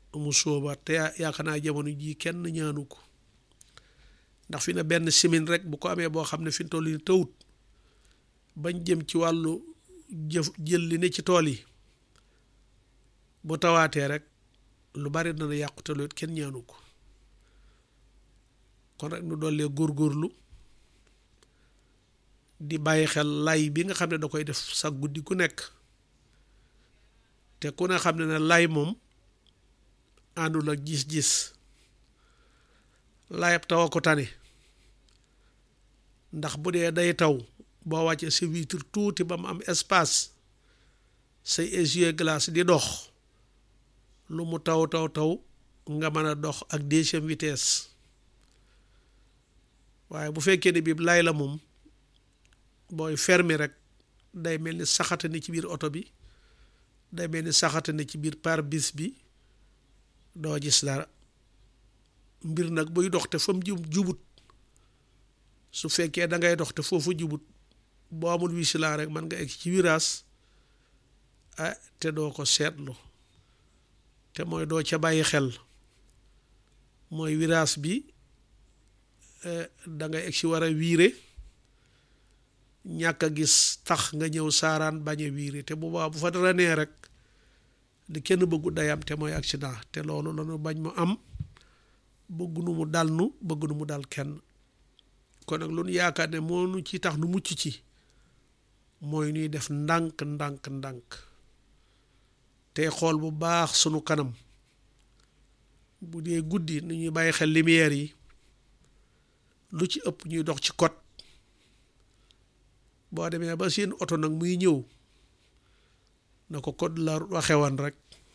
mu sóobaat te yaakaar naa jamono jii kenn ñaanu ko ndax fi na benn simin rek bu ko amee boo xam ne fi mu toll nii tawut bañ jëm ci wàllu jëf jël li ne ci tool yi bu tawaatee rek lu bari dana yàqu te loolu kenn ñaanu ko kon rek nu dollee góorgóorlu di bàyyi xel lay bi nga xam ne da koy def sa guddi ku nekk te ku ne xam ne ne lay moom àndul ak gis-gis layab taw a ko tane ndax bu dee day taw boo wàccee sa vitre tuuti ba mu am espace say essuie-glace di dox lu mu taw taw taw nga mën a dox ak deuxième vitesse waaye bu fekkee ne bii lay la moom booy fermer rek day mel ni saxate ni ci biir oto bi day mel ni saxate ni ci biir pare-brise bi doo gis dara mbir nag buy dox te fa mu jub jubut su fekkee da ngay dox te foofu jubut boo amul wisilaa rek mën nga egg ci virage ah te doo ko seetlu te mooy doo ca bàyyi xel mooy virage bi da ngay egg ci war a wiire ñàkk a gis tax nga ñëw saaraan bañ a wiire te bu baax bu fa dara nee rek di kenn bëggu dayam te mooy accident te loolu la ñu bañ mu am bëggu nu mu dal nu bëggu nu mu dal kenn kon nag lu nu yaakaar ne moo nu ci tax nu mucc ci mooy nuy def ndànk ndànk ndànk te xool bu baax sunu kanam bu dee guddi nu ñuy bàyyi xel lumière yi lu ci ëpp ñuy dox ci code boo demee ba seen oto nag muy ñëw na ko code la waxewoon rek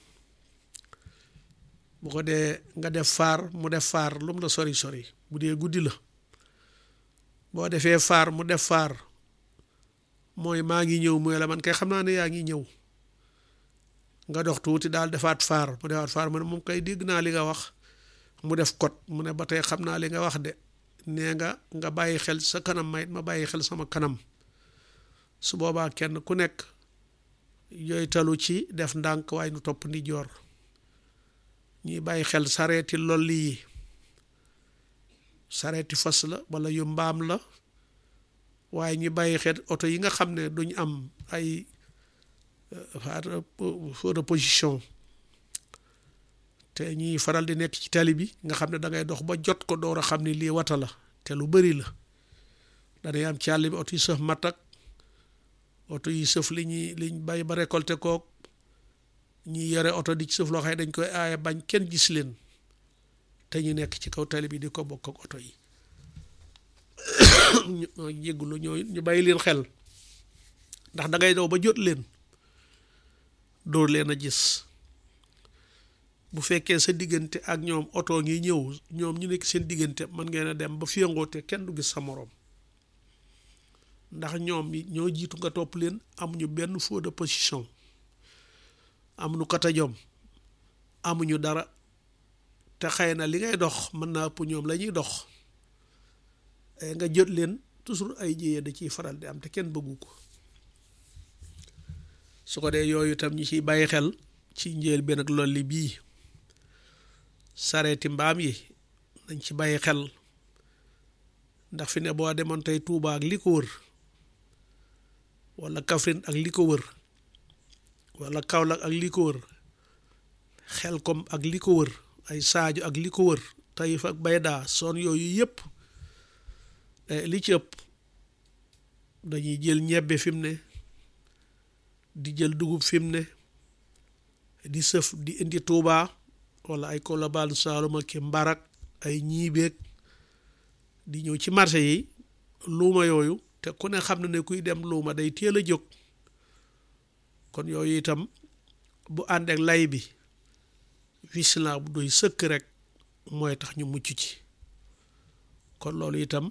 bu ko dee nga def faar mu def faar lu mu la sori sori bu dee guddi la boo defee faar mu def faar mooy maa ngi ñëw mooy la man kay xam naa ne yaa ngi ñëw nga dox tuuti daal defaat faar mu defaat faar mu ne moom kay dégg naa li nga wax mu def code mu ne ba tey xam naa li nga wax de nee nga nga bàyyi xel sa kanam mayit ma bàyyi xel sama kanam su boobaa kenn ku nekk yooyu talu ci def ndànk waaye nu topp ndi joor ñuy bàyyi xel sareeti lolli yi sareeti fas la wala yu mbaam la waaye ñu bàyyi xel oto yi nga xam ne duñ am ay feu de position te ñuy faral di nekk ci tali bi nga xam ne da ngay dox ba jot ko door a xam ne lii wata la te lu bari la danay am ci àll bi oto yi sëf matak oto yi sëf li ñuy liñ bay ba récolté kook ñi yore oto di ci sëf loo xam ne dañ koy aaye bañ kenn gis leen te ñu nekk ci kaw tali bi di ko bokk ak oto yi ñu jéggulu ñoo ñu bàyyi leen xel ndax da ngay daw ba jot leen dóor leen a gis bu fekkee sa diggante ak ñoom oto ngi ñëw ñoom ñu nekk seen diggante mën ngeen a dem ba féngoote kenn du gis sa moroom ndax ñoom ñoo jiitu nga topp leen amuñu benn feu de position amuñu katajom amuñu dara te xëy na li ngay dox mën naa ëpp ñoom la ñuy dox nga jot leen toujours ay jiyee da ciy faral di am te kenn bëggu ko su ko dee yooyu tam ñu ciy bàyyi xel ci njël benn ak lolli bii sareeti mbaam yi nañ ci bàyyi xel ndax fi ne boo demoon tey Tuuba ak li ko wër wala Kaffrine ak li ko wër wala Kaolack ak li ko wër Xelkom ak li ko wër ay Sadio ak li ko wër Taïf ak Bayda son yooyu yëpp li ci ëpp dañuy jël ñebbe fi mu ne di jël dugub fi mu ne di sëf di indi Tuuba wala ay Kolobaan Saalum ak Mbarak ay ñiibeeg di ñëw ci marché yi luuma yooyu te ku ne xam na ne kuy dem luuma day teel a jóg kon yooyu itam bu ànd ak lay bi vigilant bu doy sëkk rek mooy tax ñu mucc ci kon loolu itam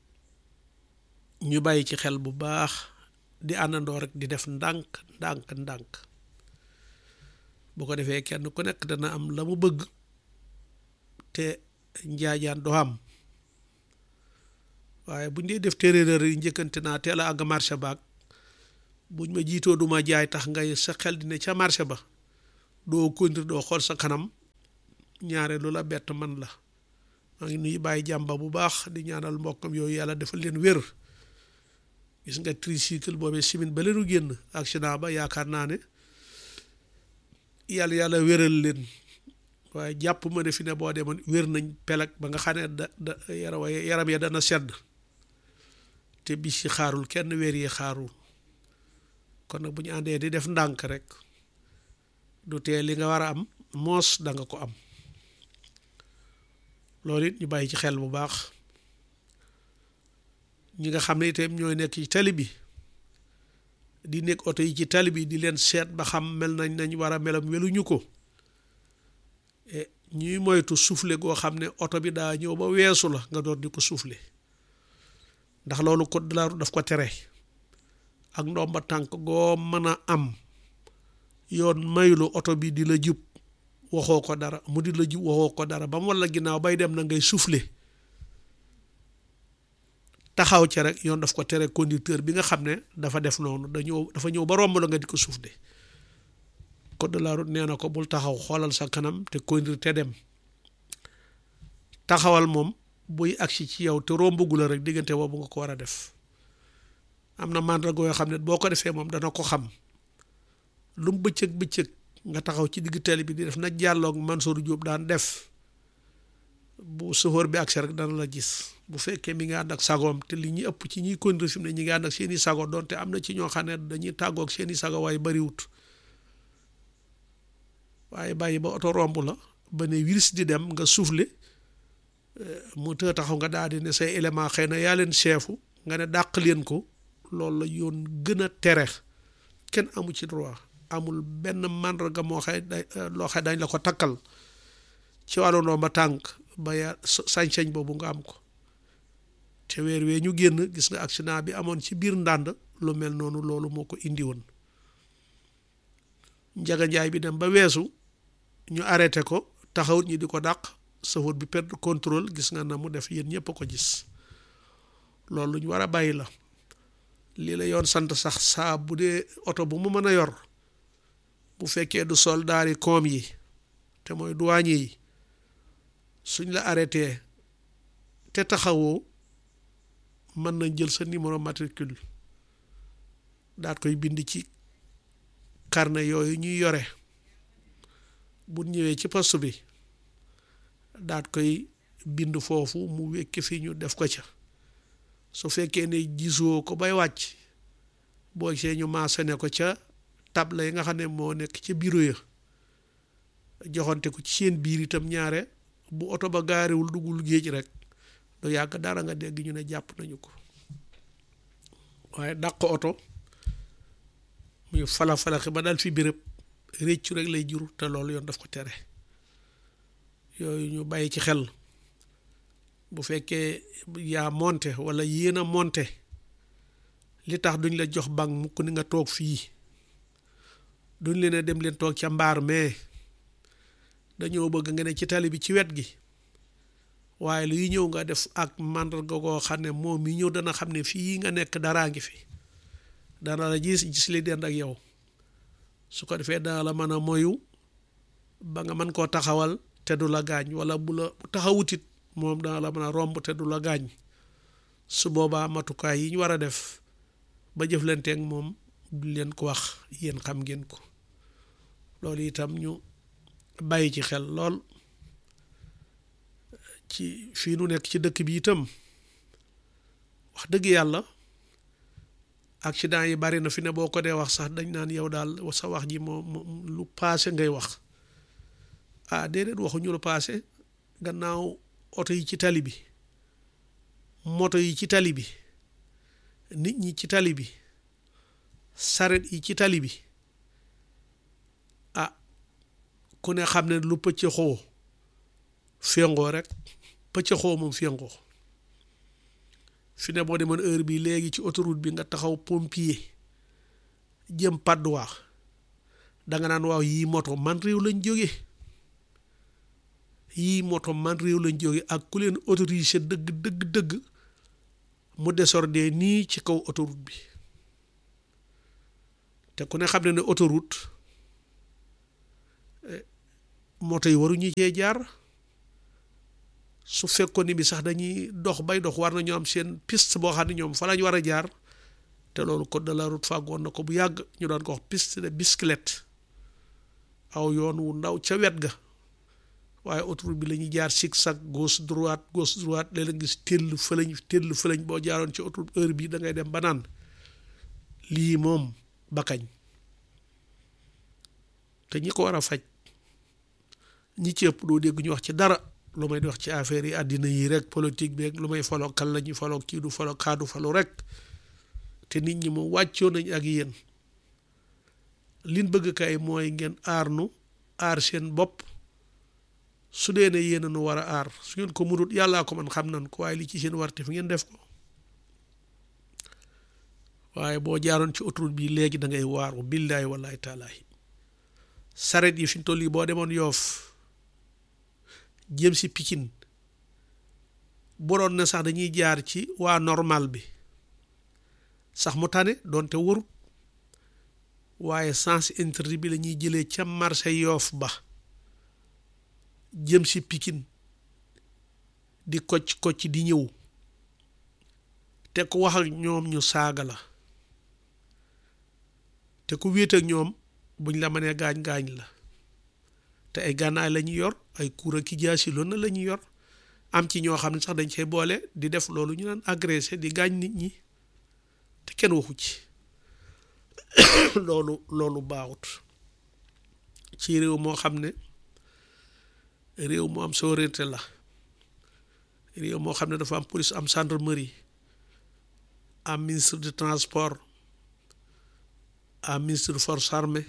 ñu bàyyi ci xel bu baax di àndandoo rek di def ndànk ndànk ndànk bu ko defee kenn ku nekk dana am la mu bëgg te njaajaan doo am waaye buñ dee def téeréer yi njëkkante naa teel a àgg marché baag buñ ma jiitoo duma jaay tax ngay sa xel di ne ca marché ba doo kontir doo xool sa kanam ñaare lu la bett man la maa ngi nuyu bàyyi jàmba bu baax di ñaanal mbokkam yooyu yàlla defal leen wér gis nga tricycle boobee simin ba leenu génn accident ba yaakaar naa ne yàlla yàlla wéral leen waaye jàpp ma ne fi ne boo demoon wér nañ pelag ba nga xam ne da da yaram yaram ya dana sedd te bis yi xaarul kenn weer yi xaarul kon nag bu ñu àndee di def ndànk rek du tee li nga war a am moos da nga ko am loolu it ñu bàyyi ci xel bu baax ñi nga xam ne itam ñooy nekk ci tali bi di nekk oto yi ci tali bi di leen seet ba xam mel nañ nañ war a melam weluñu ko ñuy moytu soufflé goo xam ne oto bi daa ñëw ba weesu la nga doon di ko soufflé ndax loolu code de la route daf ko tere ak ndomba tànk goo mën a am yoon maylu oto bi di la jub waxoo ko dara mu di la jub waxoo ko dara ba mu walla ginnaaw bay dem na ngay soufflé taxaw ca rek yoon daf ko tere conducteur bi nga xam ne dafa def noonu da ñëw dafa ñëw ba romb la nga di ko soufflé code de la route nee na ko bul taxaw xoolal sa kanam te conduire te dem taxawal moom buy agsi ci yow te rombagu la rek diggante boobu nga ko war a def am na màndarga yoo xam ne boo ko defee moom dana ko xam lu mu bëccëg bëccëg nga taxaw ci digg tali bi di def na jàlloog Mansour Diop daan def bu sofóor bi agsi rek dana la gis bu fekkee mi ngi ànd ak sagoom te li ñuy ëpp ci ñuy conduire fi mu ne ñi ngi ànd ak seeni sago doonte am na ci ñoo xam ne dañuy tàggoog seeni sago waaye bariwut waaye bàyyi ba oto romb la ba ne wiris di dem nga soufflé mu të taxaw nga daal di ne say élément xëy na yaa leen chefu nga ne dàq leen ko loolu la yoon gën a tere kenn amu ci droit amul benn màndarga moo xëy day loo xëy dañ la ko takkal ci wàllu ndomba tànk ba ya sañ-sañ boobu nga am ko te weer wee ñu génn gis nga accident bi amoon ci biir ndànd lu mel noonu loolu moo ko indi woon njaga njaay bi dem ba weesu ñu arrêté ko taxawut ñi di ko dàq safut bi perdre contrôle gis nga na mu def yéen ñëpp a ko gis loolu lu ñu war a bàyyi la lii la yoon sant sax saa bu dee oto bu mu mën a yor bu fekkee du soldaari koom yi te mooy douanier yi suñ la arrêté te taxawoo mën nañ jël sa numéro matricule daat koy bind ci carnet yooyu ñuy yore bu ñëwee ci poste bi daat koy bind foofu mu wekki fi ñu def ko ca su fekkee ne gisoo ko bay wàcc boo see ñu mentionné ko ca table yi nga xam ne moo nekk ca bureau ya joxante ko ci seen biir itam ñaare bu oto ba gaariwul duggul géej rek du yàgg dara nga dégg ñu ne jàpp nañu ko waaye dàq oto muy fala falaxi ba dal fi béréb réccu rek lay jur te loolu yoon daf ko tere yooyu ñu bàyyi ci xel bu fekkee yaa monte wala yéen a monte li tax duñ la jox bank mukk ni nga toog fii duñ leen a dem leen toog ca mbaar mais dañoo bëgg nga ne ci tali bi ci wet gi waaye luy ñëw nga def ak màndarga koo xam ne moom mi ñëw dana xam ne fii nga nekk daraa ngi fi dana la gis gis li dend ak yow su ko defee dana la mën a moyu ba nga mën koo taxawal te du la gaañ wala bu la bu taxawutit moom dana la mën a romb te du la gaañ su boobaa matukaay yi ñu war a def ba jëflanteeg moom du leen ko wax yéen xam ngeen ko loolu itam ñu bàyyi ci xel lool ci fii nu nekk ci dëkk bi itam wax dëgg yàlla accident yi bari na fi ne boo ko dee wax sax dañ naan yow daal sa wax ji moo lu paase ngay wax ah déedéet waxuñu lu paase gannaaw oto yi ci tali bi moto yi ci tali bi nit ñi ci tali bi saret yi ci tali bi ah ku ne xam ne lu pëcc xoo féngoo rek pëcc xoo moom féngoo fi ne boo demoon heure bi léegi ci autoroute bi nga taxaw pompier jëm padduwaa danga naan waaw yii moto man réew lañ jóge yii moto man réew lañ jóge ak ku leen autorisé dëgg dëgg dëgg mu désordre nii ci kaw autoroute bi te ku ne xam ne ne autoroute moto yi waruñu cee jaar su fekkoon ni bi sax dañuy dox bay dox war nañu am seen piste boo xam ne ñoom fa lañ war a jaar te loolu code de la route fàggoon na ko bu yàgg ñu doon ko wax piste de bicyclette aw yoon wu ndaw ca wet ga waaye autoroute bi la ñuy jaar zigzag gauche droite gauche droite léeg-léeg gis tell fëlañ tell fëlañ boo jaaroon ci autoroute heure bi da ngay dem ba naan lii moom bakañ te ñi ko war a faj ñi ci ëpp doo dégg ñu wax ci dara lu may di wax ci affaire yi àddina yi rek politique bi rek lu may foloo kan la ñuy foloo kii du foloo kaadu foloo rek te nit ñi moom wàccoo nañ ak yéen liñ bëgg kay mooy ngeen aar nu aar seen bopp su dee ne yéen a nu war a aar su ngeen ko mënut yàllaa ko man xam nan ko waaye li ci seen warte fi ngeen def ko waaye boo jaaroon ci autoroute bi léegi da ngay waaru billaahi wallaahi taalaahi saret yi fi ñu toll yi boo demoon yoof jëm si pikin boroon na sax dañuy jaar ci waa normal bi sax mu tane doonte warut waaye sens interdit bi la ñuy jëlee ca marché yoof ba jëm si pikin di kocc kocc di ñëw te ku wax ak ñoom ñu saaga la te ku wéet ak ñoom buñ la mënee gaañ-gaañ la te ay gànnaay la ñuy yor ay kuura ki jaasi loolu na la ñuy yor am ci ñoo xam ne sax dañ cay boole di def loolu ñu naan agressé di gaañ nit ñi te kenn waxu ci loolu loolu baaxut ci réew moo xam ne réew mu am souveraineté la réew moo xam ne dafa am police am gendarmerie am ministre du transport am ministre de force armée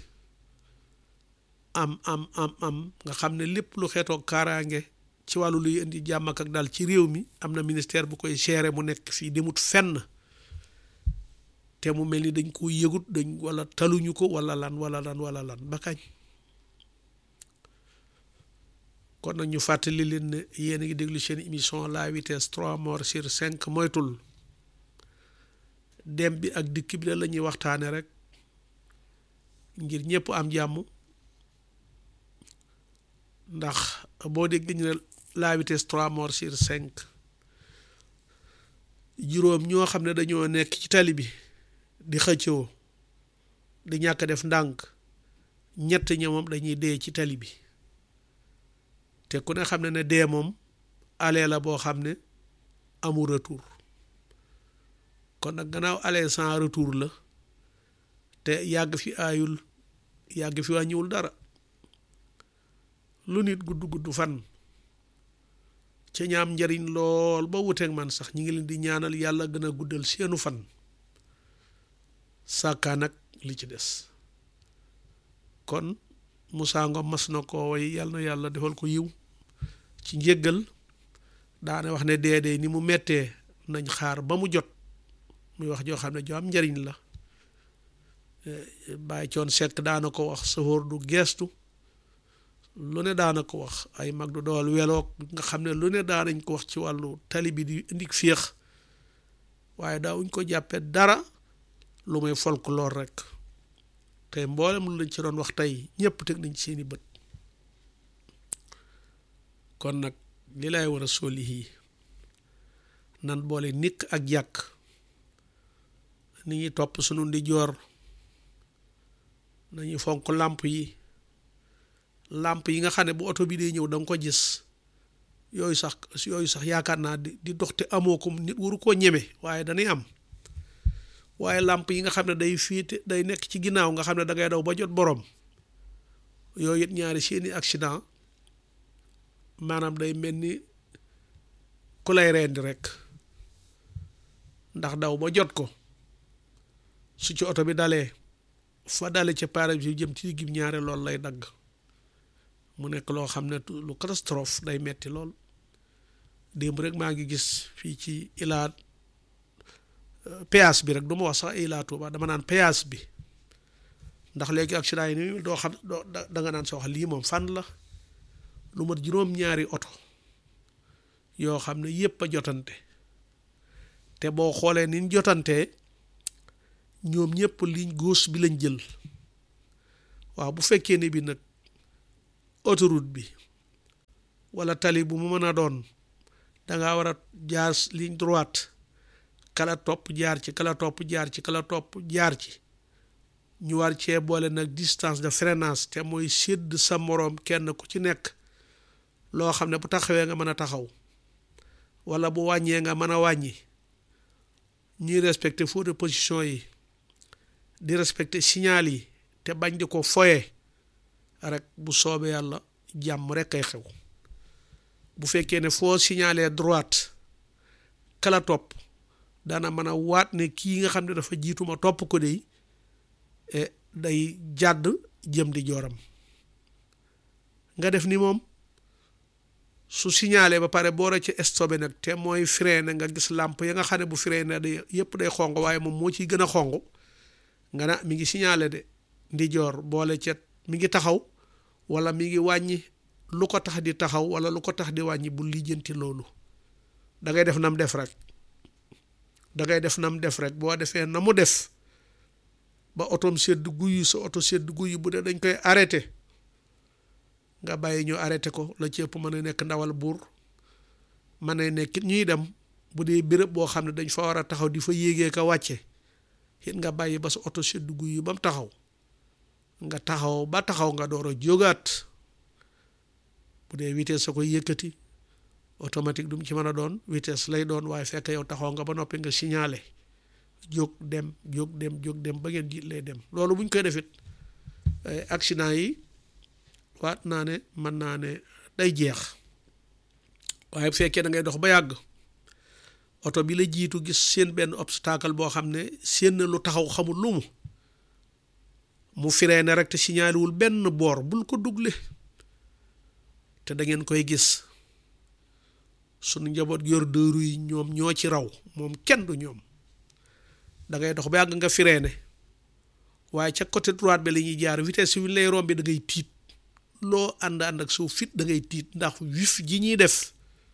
am am am am nga xam ne lépp lu xeetoo kaaraange ci wàllu luy indi jàmm ak daal ci réew mi am na ministère bu koy gérer mu nekk fii demut fenn te mu mel ni dañ ko yëgut dañ wala taluñu ko wala lan wala lan wala lan ba kañ kon nag ñu fàttali leen ne yéen a ngi déglu seen émission la vitesse trois morts sur cinq moytul dem bi ak dikk bi la ñuy waxtaane rek ngir ñëpp am jàmm ndax boo dégg ñu ne la vitesse trois morts sur cinq juróom ñoo xam ne dañoo nekk ci tali bi di xëccoo di ñàkk def ndànk ñett ña moom dañuy dee ci tali bi te ku ne xam ne ne dee moom aller la boo xam ne amul retour kon nag gannaaw aller sans retour la te yàgg fi aayul yàgg fi wàññiwul dara lu nit gudd gudd fan ci ñaam njariñ lool ba wuteeg man sax ñi ngi leen di ñaanal yàlla gën a guddal seenu fan sàkkaa nag li ci des kon Moussa Ngom mas na ko way yàlla na yàlla defal ko yiw ci njéggal daane wax ne dee dee ni mu mettee nañ xaar ba mu jot muy wax joo xam ne joo am njariñ la bàyyi coon sekk daana ko wax safóor du geestu lu ne daana ko wax ay mag du dool weloog nga xam ne lu ne daanañ ko wax ci wàllu tali bi di indi féex waaye daawuñ ko jàppee dara lu may folklore rek tey mboolem lu lañ ci doon wax tey ñëpp teg nañ seeni bët kon nag li lay war a soli yii nan boole nikk ak jàkk ni ñuy topp sunu ndi joor nañu fonk làmp yi làmp yi nga xam ne bu oto bi dee ñëw da nga ko gis yooyu sax yooyu sax yaakaar naa di di dox te amoo ko nit waru koo ñeme waaye dañuy am waaye làmp yi nga xam ne day fiite day nekk ci ginnaaw nga xam ne da ngay daw ba jot borom yooyu it ñaari seeni accident maanaam day mel ni ku lay rendi rek ndax daw ba jot ko su ci oto bi dalee fa dale ca pare bi jëm ci digg ñaare lool lay dagg mu nekk loo xam ne lu catastrophe day metti lool démb rek maa ngi gis fii ci ilaat péage bi rek du ma wax sax ilaa Tuuba dama naan péage bi ndax léegi accident yi ni doo xam doo da nga naan sa wax lii moom fan la lu mat juróom-ñaari oto yoo xam ne yépp a jotante te boo xoolee ni ñu jotantee ñoom ñëpp ligne gauche bi lañ jël waaw bu fekkee ne bi nag autoroute bi wala tali bu mu mën a doon danga war a jaar ligne droite kala topp jaar ci kala topp jaar ci kala topp jaar ci ñu war cee boole nag distance de freinage te mooy sédd sa moroom kenn ku ci nekk loo xam ne bu taxawee nga mën a taxaw wala bu wàññee nga mën a wàññi ñuy respecter feu de position yi di respecter signal yi te bañ di ko foye rek bu soobee yàlla jàmm rek kay xew bu fekkee ne foo signaler droite kala topp dana mën a waat ne kii nga xam ne dafa jiituma topp ko dey day jàdd jëm di jooram nga def ni moom su signalé ba pare boora ci stopé nag te mooy freiné nga gis làmp ya nga xam ne bu freiné day yëpp day xong waaye moom moo ciy gën a xong nga na mi ngi signalé de ndi joor boole ca mi ngi taxaw wala mi ngi wàññi lu ko tax di taxaw wala lu ko tax di wàññi bu lijjanti loolu da ngay def nam def rek da ngay def nam def rek boo defee na mu def ba otoom sedd guyu sa oto sedd guyu bu dee dañ koy arrêté nga bàyyi ñu arrêté ko la ci ëpp mën a nekk ndawal buur mën a nekk ñuy dem bu dee béréb boo xam ne dañ fa war a taxaw di fa yéegee ka wàcce it nga bàyyi ba sa oto sedd guyu ba mu taxaw nga taxaw ba taxaw nga door a jógaat bu dee vitesse sa koy yëkkati automatique du mu ci mën a doon vitesse lay doon waaye fekk yow taxaw nga ba noppi nga signalé jóg dem jóg dem jóg dem ba ngeen jiit lay dem loolu bu ñu koy defit accident yi waat naa ne mën naa ne day jeex waaye bu fekkee da ngay dox ba yàgg oto bi la jiitu gis seen benn obstacle boo xam ne seen lu taxaw xamul lu mu mu freiné rek te signalé wul benn boor bul ko dugle te da ngeen koy gis sunu njaboot yor dëru yi ñoom ñoo ci raw moom kenn du ñoom da ngay dox ba yàgg nga freiné waaye ca côté droite bi la ñuy jaar vitesse wi lay rombi da ngay tiit loo ànd ànd ak suuf fit da ngay tiit ndax wif ji ñuy def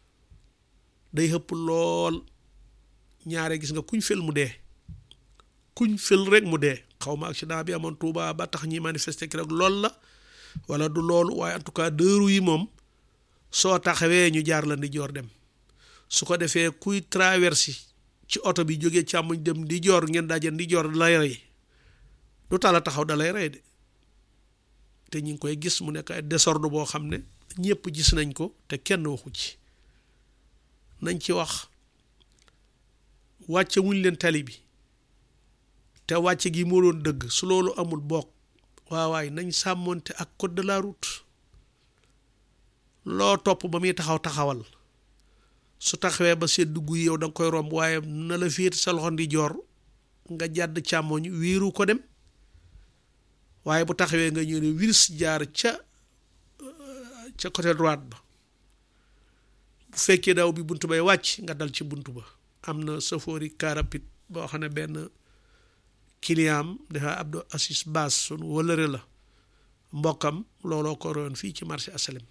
day xëpp lool ñaare gis nga kuñ fel mu dee kuñ fel rek mu dee xaw ma accident bi amoon Touba ba tax ñi manifester ki rek lool la wala du loolu waaye en tout cas dëru yi moom soo taxawee ñu jaar la ndi joor dem su ko defee kuy traverse ci oto bi jógee càmmoñ dem di joor ngeen daje di joor da lay rey du tala taxaw da lay rey de te ñu ngi koy gis mu nekk ay désordre boo xam ne ñëpp gis nañ ko te kenn waxu ci nañ ci wax wàcce wuñ leen tali bi te wàcce gi moo doon dëgg su loolu amul bokk waawaay nañ sàmmoonte ak code de la route loo topp ba muy taxaw taxawal su taxawee ba sedd dugg yow da nga koy romb waaye na la féet sa loxo ndi joor nga jàdd càmmoñ wiiru ko dem waaye bu taxawee nga ñëw ne wirs jaar ca ca côté droite ba bu fekkee daw bi bunt bay wàcc nga dal ci bunt ba am na safoori car rapide boo xam ne benn client am dafa Abdou Assis Baas sunu wëlëre la mbokkam looloo ko royoon fii ci marché asalem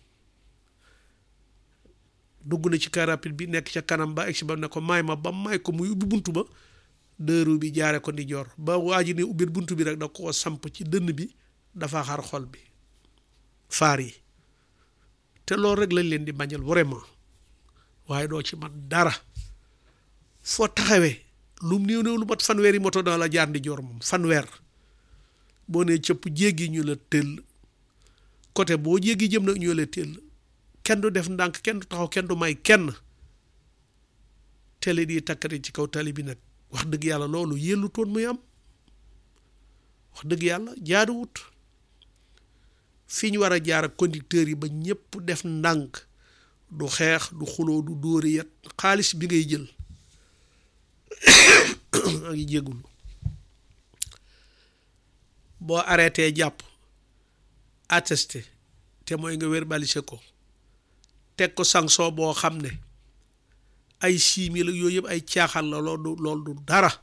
dugg na ci car rapide bi nekk ca kanam ba egsi ba ne ko may ma ba may ko muy ubbi bunt ba dëru bi jaare ko ndi joor ba waa ji ne ubbi bunt bi rek da ko samp ci dënn bi dafa xar xol bi faar yi te loolu rek lañ leen di bañal vraiment waaye doo ci man dara foo taxawee lu mu néew néew lu mat fanweeri moto dana la jaar ndi joor moom fanweer boo nee cëpp jéggi ñu la tëll côté boo jéggi jëm nag ñu la tëll kenn du def ndànk kenn du taxaw kenn du may kenn télé di takkati ci kaw tali bi nag wax dëgg yàlla loolu yellu toon muy am wax dëgg yàlla jaaduwut fi ñu war a jaar ak conducteurs yi ba ñëpp def ndànk du xeex du xuloo du dóori yet xaalis bi ngay jël a ngi jéggulu boo arrêté jàpp attesté te mooy nga verbaliser ko teg ko sanction boo xam ne ay six mille yooyu yëpp ay caaxaan la loolu du loolu du dara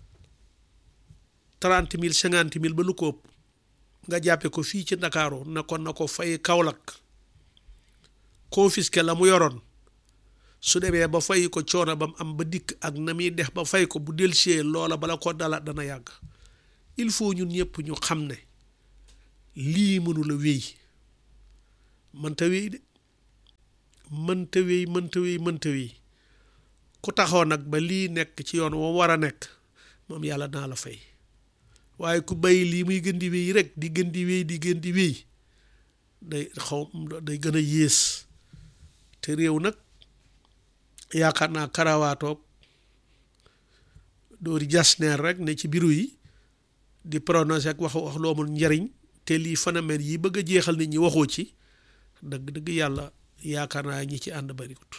trente mille cinquante mille ba lu ko ëpp nga jàppe ko fii ci Ndakaaru na ko na ko fay Kaolack confisqué la mu yoroon su demee ba fay ko coono ba mu am ba dikk ak na muy def ba fay ko bu delsee loola bala ko dala dana yàgg il faut ñun ñëpp ñu xam ne lii mënula wéy mënta wéy de mënta wéy mënta wéy mënta wéy ku taxaw nag ba lii nekk ci yoon woo war a nekk moom yàlla naa la fay waaye ku bàyyi lii muy gën di wéy rek di gën di wéy di gën di wéy day xaw day gën a yées te réew nag yaakaar naa karawaatoog doori jasneer rek ne ci biru yi di prononcé ak wax wax lu amul njariñ te lii phénomène yi bëgg a jeexal nit ñi waxoo ci dëgg dëgg yàlla yaakaar naa ñi ci ànd bariwut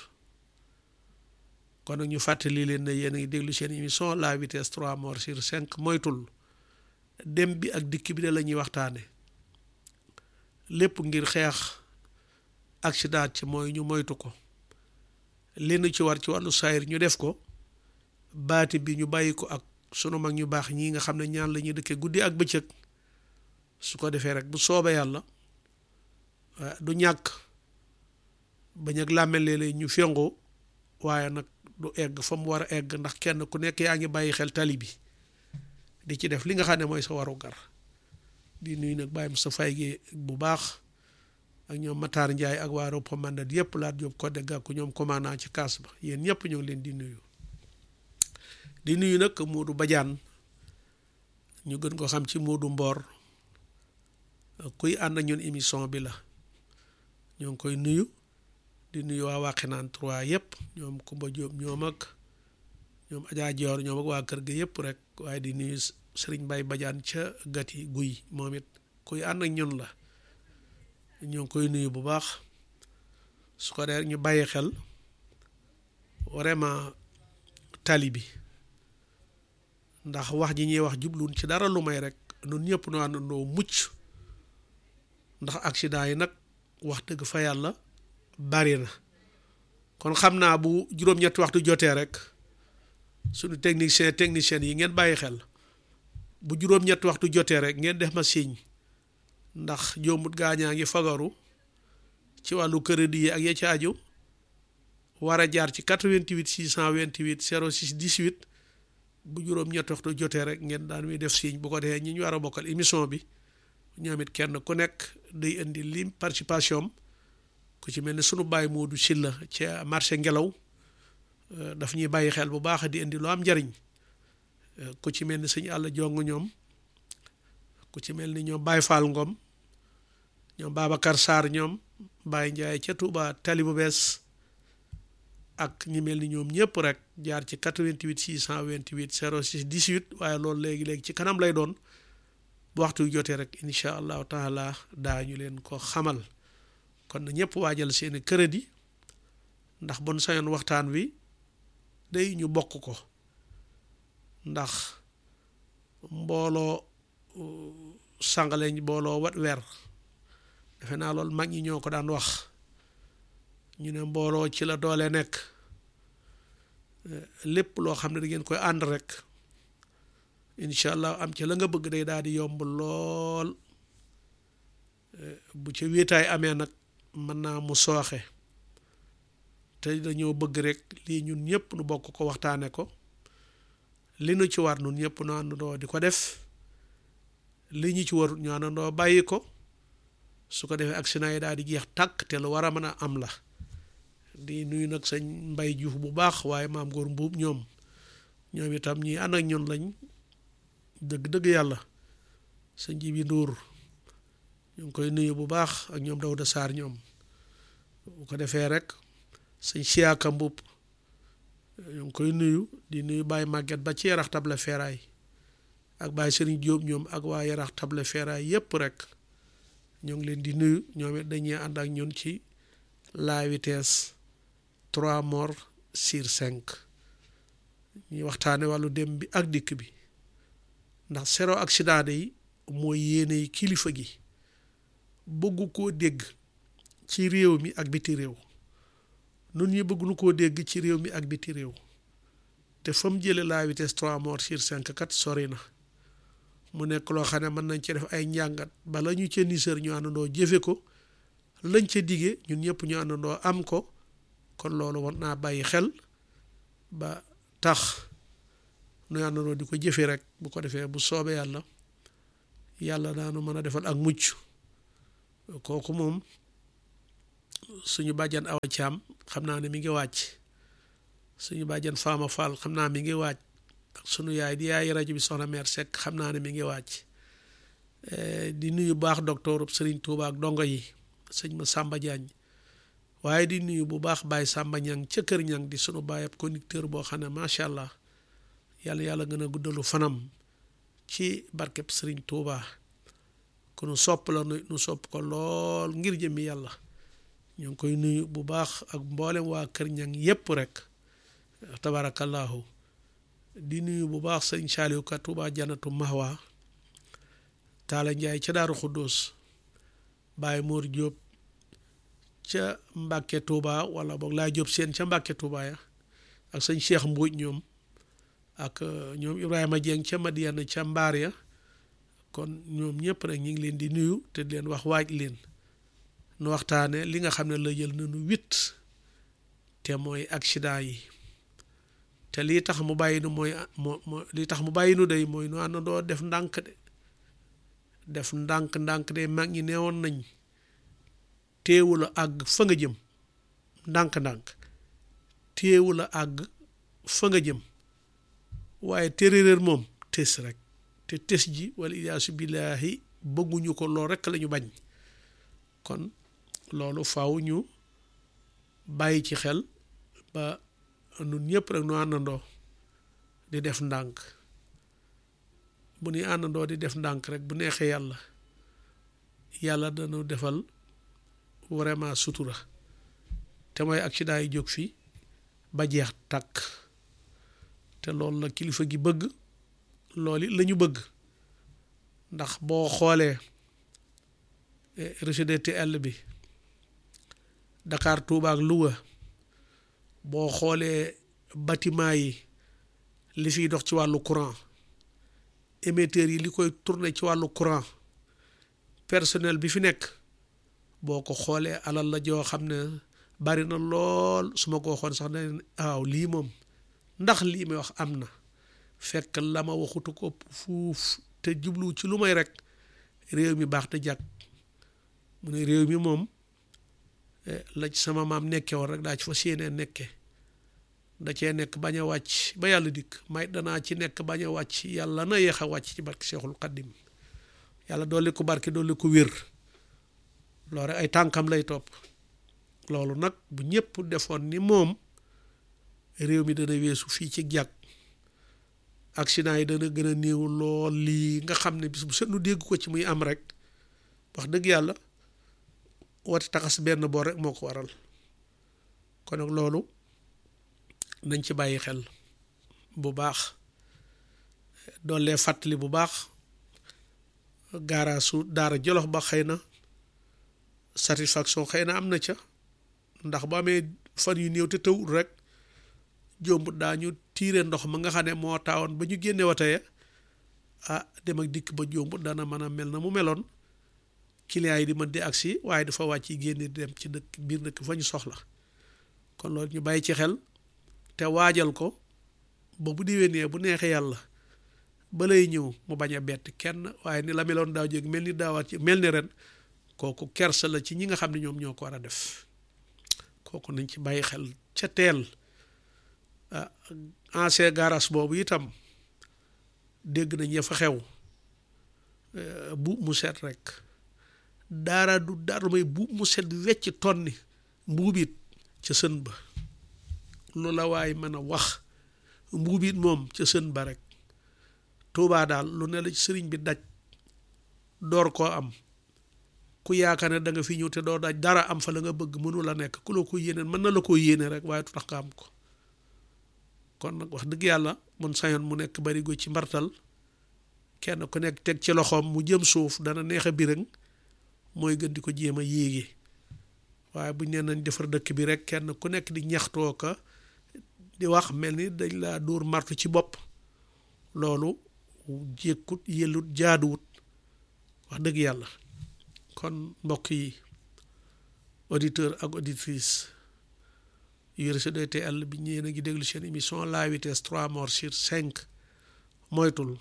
kon nag ñu fàttali leen ne yéen a ngi déglu seen émission la vitesse 3 morts sur 5 moytul dem bi ak dikk bi de la ñuy waxtaane lépp ngir xeex accident ci mooy ñu moytu ko li nu ci war ci wàllu saayir ñu def ko baati bi ñu bàyyi ko ak sunu mag ñu baax ñii nga xam ne ñaan la ñuy dëkkee guddi ak bëccëg su ko defee rek bu soobee yàlla du ñàkk bañ ak làmmel léeg-léeg ñu fengoo waaye nag du egg fa mu war a egg ndax kenn ku nekk yaa ngi bàyyi xel tali bi di ci def li nga xam ne mooy sa waru gar di nuyu nag bàyyim sa fay gi bu baax ak ñoom Matar Ndiaye ak waa Ropo Mandat yëpp laat Jóob ko dégg ak ñoom commandant ci kaas ba yéen ñëpp ñoo ngi leen di nuyu di nuyu nag Moodu Badiane ñu gën ko xam ci Moodu Mboor kuy ànd ak ñun émission bi la ñoo ngi koy nuyu di nuyu waa Waxinaan 3 yëpp ñoom Kumba Jóob ñoom ak ñoom Adja Joor ñoom ak waa kër ga yëpp rek waaye di nuyu Sëriñ Bay Badiane ca gati guy moom it kuy ànd ak ñun la ñoo ngi koy nuyu bu baax su ko dee ñu bàyyi xel vraiment tali bi ndax wax ji ñuy wax jubluun ci dara lu may rek nun ñëpp nu àndandoo mucc ndax accident yi nag wax dëgg fa yàlla bari na kon xam naa bu juróom-ñetti waxtu jotee rek suñu technicien technicien yi ngeen bàyyi xel bu juróom-ñetti waxtu jotee rek ngeen def ma signe ndax jombut gaañaa ngi fagaru ci wàllu crédit yi ak ya ci aju war a jaar ci 88 628 06 18 bu juróom-ñetti waxtu jotee rek ngeen daan muy def signe bu ko defee ñi ñu war a bokkal émission bi ñoom it kenn ku nekk day indi lim participation ku ci mel ne sunu baay Moodu Silla ca marché ngelaw daf ñuy bàyyi xel bu baax di indi lu am njariñ ku ci mel ni sëñ àll jong ñoom ku ci mel ni ñoom Baye Fall Ngom ñoom Babacar Sarr ñoom Baye Ndiaye ca Touba tali bu bees ak ñi mel ni ñoom ñëpp rek jaar ci 88 628 06 18 waaye loolu léegi-léegi ci kanam lay doon bu waxtu yu jotee rek incha allahu taala daañu leen ko xamal kon na ñëpp waajal seeni crédit ndax bon sañoon waxtaan wi day ñu bokk ko ndax mbooloo sàngaleñ mbooloo wat weer defe naa loolu mag ñi ñoo ko daan wax ñu ne mbooloo ci la doole nekk lépp loo xam ne da ngeen koy ànd rek incha allah am ci la nga bëgg day daal di yomb lool bu ca wéetaay amee nag mën naa mu sooxe te dañoo bëgg rek lii ñun ñëpp nu bokk ko waxtaane ko li nu ci war nun ñëpp nu àndandoo di ko def li ñu ci warut ñu àndandoo bàyyi ko su ko defee accident yi daal di jeex tàkk te lu war a mën a am la di nuyu nag sañ mbay juuf bu baax waaye maam góor mbuub ñoom ñoom itam ñi ànd ak ñun lañ dëgg-dëgg yàlla sa nji bi nduur ñu ngi koy nuyu bu baax ak ñoom Dawda Sarr ñoom bu ko defee rek sëñ siyaaka mbuub ñu ngi koy nuyu di nuyu Baye Maguette ba ci yarax table feeraay ak Baye Serigne Diop ñoom ak waa yarax table feeraay yépp rek ñoo ngi leen di nuyu ñoom it dañuy ànd ak ñun ci la vitesse trois morts sur cinq ñuy waxtaane wàllu dem bi ak dikk bi ndax zéro accident yi mooy yéene kilifa gi bëggu koo dégg ci réew mi ak biti réew nun ñi bëgg nu koo dégg ci réew mi ak biti réew te fa mu jële la vitesse trois morts sur cinq kat sori na mu nekk loo xam ne mën nañ ci def ay njàngat bala ñu ca nisër ñu àndandoo jëfe ko lañ ca digee ñun ñëpp ñu àndandoo am ko kon loolu war naa bàyyi xel ba tax nu àndandoo di ko jëfe rek bu ko defee bu soobee yàlla yàlla daanu mën a defal ak mucc kooku moom suñu bàjjan Awa Thiam xam naa ne mi ngi wàcc suñu bàjjan Fama Fall xam naa mi ngi wàcc ak sunu yaay di yaay rajo bi soxna mère Seck xam naa ne mi ngi wàcc di nuyu baax docteur Serigne Touba ak dongo yi sëñ ma Samba Diagne waaye di nuyu bu baax Baye Samba Ñang ca kër Ñang di sunu baay ab conducteur boo xam ne macha allah yàlla yàlla gën a guddalu fanam ci barkeb Serigne Touba ku nu sopp la nu sopp ko lool ngir jëmmi yàlla ñu ngi koy nuyu bu baax ak mboolem waa kër Ñang yépp rek tabarakallahu di nuyu bu baax sëñ Saaliw Ka Touba Janatu Mahwa Taala Njaay ca Daaru Xuddoos Baye Mor Jóob ca Mbàkke Touba wala boog laa Jóob seen ca Mbàkke Touba ya ak sëñ Cheikh Mbuuj ñoom ak ñoom Ibrahima Dieng ca Madiyana ca Mbaar ya kon ñoom ñëpp rek ñu ngi leen di nuyu te di leen wax waaj leen nu waxtaane li nga xam ne la jël nañu huit te mooy accident yi te lii tax mu bàyyi nu mooy moo moo lii tax mu bàyyi nu day mooy nu àndandoo def ndànk de def ndànk ndànk de mag ñi neewoon nañ téewul a àgg fa nga jëm ndànk ndànk téewul a àgg fa nga jëm waaye téeréer moom tes rek te tes ji wala iyaasu billaahi bëgguñu ko lool rekk lañu bañ kon loolu faw ñu bàyyi ci xel ba nun ñëpp rek nu àndandoo di def ndànk bu ñuy àndandoo di def ndànk rek bu neexee yàlla yàlla dana defal vraiment sutura te mooy accident yi jóg fi ba jeex tàkk te loolu la kilifa gi bëgg loolu la ñu bëgg ndax boo xoolee RGDTL bi Dakar Touba ak Louga boo xoolee bâtiment yi li fiy dox ci wàllu courant émetteurs yi li koy tourner ci wàllu courant personnel bi fi nekk boo ko xoolee alal la joo xam ne bari na lool su ma ko waxoon sax ne waaw lii moom ndax lii may wax am na fekk la ma waxutu ko fuuf te jublu ci lu may rek réew mi baax te jàkk mu ne réew mi moom la ci sama maam nekke woon rek daa ci fa séenee nekke da cee nekk bañ a wàcc ba yàlla dikk may danaa ci nekk bañ a wàcc yàlla na yéex a wàcc ci barke Seexul Xaddim yàlla dolli ko barke dolli ko wér loolu rek ay tànkam lay topp loolu nag bu ñëpp defoon ni moom réew mi dana weesu fii ci jàkk accident yi dana gën a néew lool lii nga xam ne bis bu set nu dégg ko ci muy am rek wax dëgg yàlla wati taxas benn boor rek moo ko waral kon nag loolu nañ ci bàyyi xel bu baax doole fàttali bu baax gaaraasu daara jolof ba xëy na satisfaction xëy na am na ca ndax bu amee fan yu néew te tawul rek jombut daañu tiire ndox ma nga xam ne moo taawoon ba ñu génne wateye ah dem ak dikk ba jombut dana mën a mel na mu meloon clients yi di mën di agsi waaye dafa wàcc yi génne di dem ci dëkk biir dëkk fa ñu soxla kon loolu ñu bàyyi ci xel te waajal ko ba bu déwénee bu neexee yàlla ba lay ñëw mu bañ a bett kenn waaye ni la meloon daaw jéeg mel ni daawaat ci mel ni ren kooku kersa la ci ñi nga xam ne ñoom ñoo ko war a def kooku nañ ci bàyyi xel ca teel ah ancien garage boobu itam dégg nañ ya fa xew bu mu set rek daara du dara may bu mu set wecc tonni mbuubit ca sën ba lu la waay mën a wax mbuubit moom ca sën ba rek tuubaa daal lu ne la sëriñ bi daj door koo am ku yaakaar ne da nga fi ñëw te doo daj dara am fa la nga bëgg mënu la nekk ku la ko yéene mën na la koo yéene rek waaye tu tax nga am ko kon nag wax dëgg yàlla mun sañoon mu nekk barigo ci mbartal kenn ku nekk teg ci loxoom mu jëm suuf dana neex a birëng mooy gën di ko jéem a yéege waaye buñ nee nañ defar dëkk bi rek kenn ku nekk di ñaxtoo ka di wax mel ni dañ laa dóor martu ci bopp loolu jékkut yellut jaaduwut wax dëgg yàlla kon mbokk yi auditeur ak auditrice yu RCDTL bi ñeen a ngi déglu seen émission la vitesse trois morts sur cinq moytul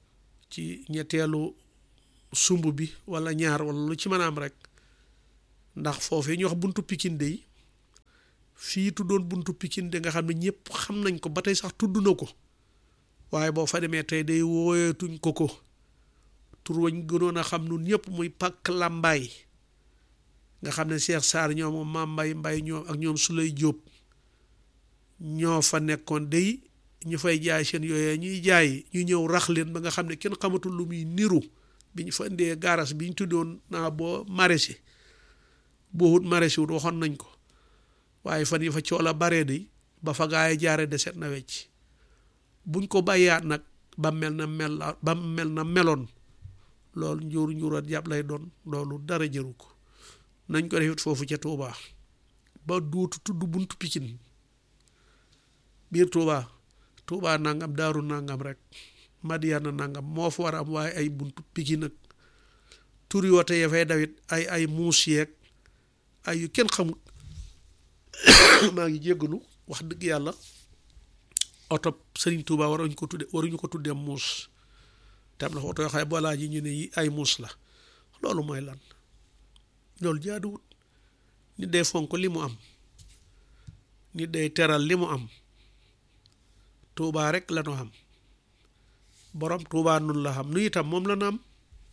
ci ñetteelu sumb bi wala ñaar wala lu ci mën a am rek ndax foofee ñu wax buntu Pikine de fii tuddoon buntu Pikine de nga xam ne ñëpp xam nañ ko ba tey sax tudd na ko waaye boo fa demee tey day wooyeetuñ ko ko tur wañ gënoon a xam nun ñëpp muy pàkk làmbaay nga xam ne Cheikh Sarr ñoom maam mbay mbay ñoom ak ñoom Sulay Jóob ñoo fa nekkoon day ñu fay jaay seen yooyee ñuy jaay ñu ñëw rax leen ba nga xam ne kenn xamatul lu muy niru bi ñu fa indee garas bi ñu tuddoon naa boo maraîcher boo wut maraîcher wut waxoon nañ ko waaye fan yi fa coola baree di ba fa gaa yi jaare de set na wecc buñ ko bàyyaat nag ba mel na mel ba mel na meloon loolu njuur njuurat jàpp lay doon loolu dara jëru ko nañ ko defit foofu ca Touba ba duutu tudd buntu Pikine biir Touba Touba nangam daaru nangam rek Madiana nangam moo fa war a am waaye ay buntu Pikine nag turi wote ya fay dawit ay ay muus yeeg ay yu kenn xamut maa ngi jéggalu wax dëgg yàlla oto Sëriñ Touba waruñu ko tudde waruñu ko tuddee muus te am na fa oto yoo xam ne boolaa ji ñu ne yi ay muus la loolu mooy lan loolu jaaduwut nit day fonk li mu am nit day teral li mu am Touba rek la ñu am borom Touba nun la xam nu itam moom la nu am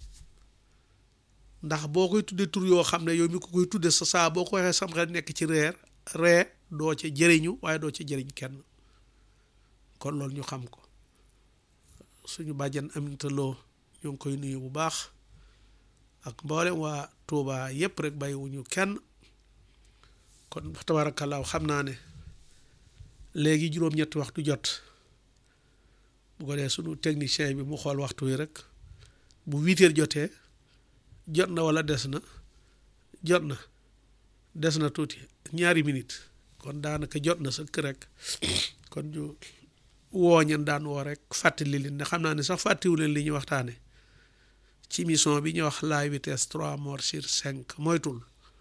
ndax boo koy tuddee tur yoo xam ne yow mi ko koy tudde sa saa boo ko waxee sam xel nekk ci reer ree doo ca jëriñu waaye doo ca jëriñ kenn kon loolu ñu xam ko suñu bàjjan Aminta Lo ñoo ngi koy nuyu bu baax ak mboolem waa Touba yépp rek bàyyiwuñu kenn kon tabaarakallaahu xam naa ne léegi juróom-ñetti waxtu jot bu ko dee suñu technicien bi mu xool waxtu wi rek bu huit heures jotee jot na wala des na jot na des na tuuti ñaari minute kon daanaka jot na sëkk rek kon ñu wooñan daan woo rek fàttali leen ne xam naa ne sax fàttiwu leen li ñuy waxtaane ci mission bi ñuy wax la vitesse trois morts sur cinq moytul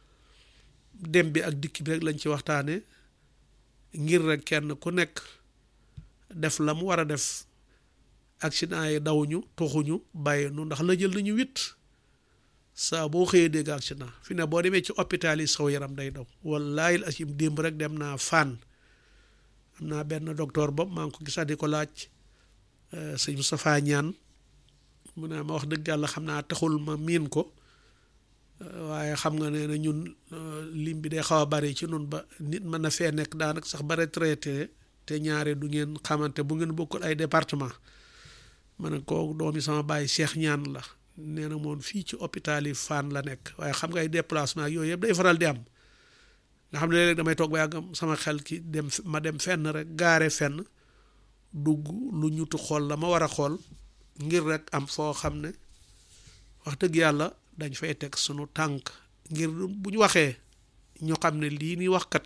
dem bi ak dikk bi rek lañ ci waxtaane ngir rek kenn ku nekk def la mu war a def accident yi dawuñu toxuñu bàyyi nu ndax la jël nañu wit saa boo xëyee dégg accident fi ne boo demee ci hôpital yi saw yaram day daw wallaahi asim démb rek dem naa fan am naa benn docteur boobu maa ngi ko gisaat di ko laaj sëñ Moustapha Ñaan mu ne ma wax dëgg yàlla xam naa taxul ma miin ko waaye xam nga ne na ñun lim bi day xaw a bari ci nun ba nit mën na fee nekk daanaka sax ba retraité te ñaare du ngeen xamante bu ngeen bokkul ay département ma ne ko doomi sama bàyyi Cheikh Ñaan la nee na moom fii ci hôpital yi Fann la nekk waaye xam nga ay déplacement ak yooyu yëpp day faral di am nga xam ne léeg-léeg damay toog ba yàgg sama xel ki dem ma dem fenn rek gaare fenn dugg lu ñutu xool la ma war a xool ngir rek am foo xam ne wax dëgg yàlla dañ fay teg sunu tànk ngir bu ñu waxee ñu xam ne lii ni waxkat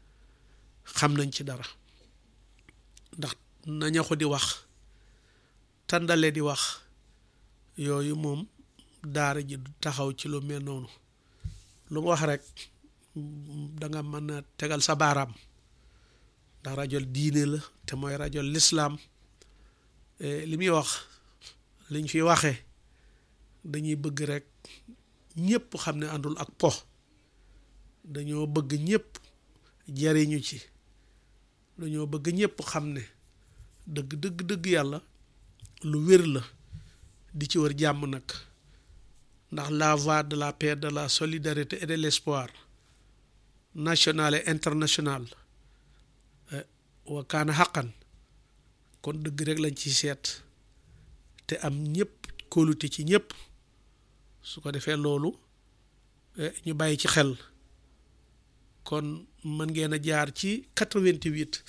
xam nañ ci dara ndax naña ko di wax tàndale di wax yooyu moom daara ji du taxaw ci lu mel noonu lu mu wax rek danga mën a tegal sa baaraam ndax rajo diine la te mooy rajo lislaam li muy wax liñ fi waxee dañuy bëgg rek ñëpp xam ne àndul ak po dañoo bëgg ñëpp jariñu ci dañoo bëgg ñëpp xam ne dëgg dëgg dëgg yàlla lu wér la di ci wër jàmm nag ndax la voie de la paix de la solidarité et de l'espoir national et international wa kaana xaqan kon dëgg rek lañ ci seet te am ñëpp kóolute ci ñëpp su ko defee loolu ñu bàyyi ci xel kon mën ngeen a jaar ci 88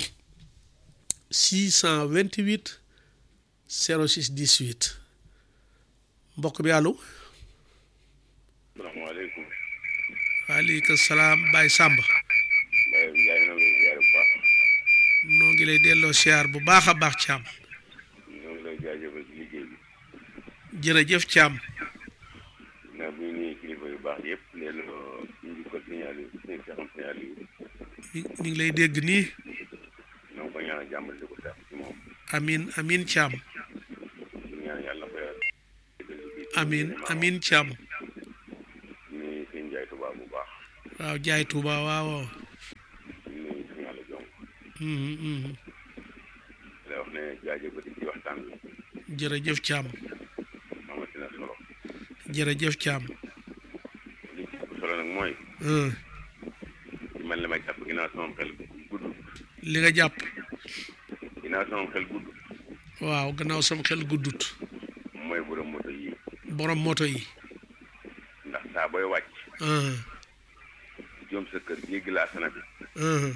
628 06 18 mbokk bi allo. salaamaaleykum. waaleykum salaam Baye Samba. Baye Ndiaye na lay ziar bu baax. noo ngi lay delloo siyaar bu baax a baax Thiam. ñoo ngi lay jaajëfal ci liggéey bi. jërëjëf Thiam. naa bu ñu nuyu kilifa yu baax yëpp leen ñu ngi ko signalé seen saxam signalé yi. ñu ngi lay dégg nii. ñoo ngi ko ñaanal jàmm di ko sax ci moom. amin amin Thiam. di ñaan yàlla ko yàlla. amin amin Thiam. ni seen Ndiaye Touba bu baax. waaw jaay Touba waaw waaw ñu nuyu suñu yàlla jong Mhm, mhm. la wax ne jaajëfati ci waxtaan bi jërëjëf Thiam amati na solo jërëjëf Thiam li ci ëpp solo nag mooy Euh, man li ma jàpp ginnaaw sama xel gudd li nga jàpp ginnaaw sama xel gudd waaw gannaaw sama xel guddut mooy borom moto yi borom moto yi ndax saa booy wàcc Uh, jëm sa kër jéggi laa sana bi uh,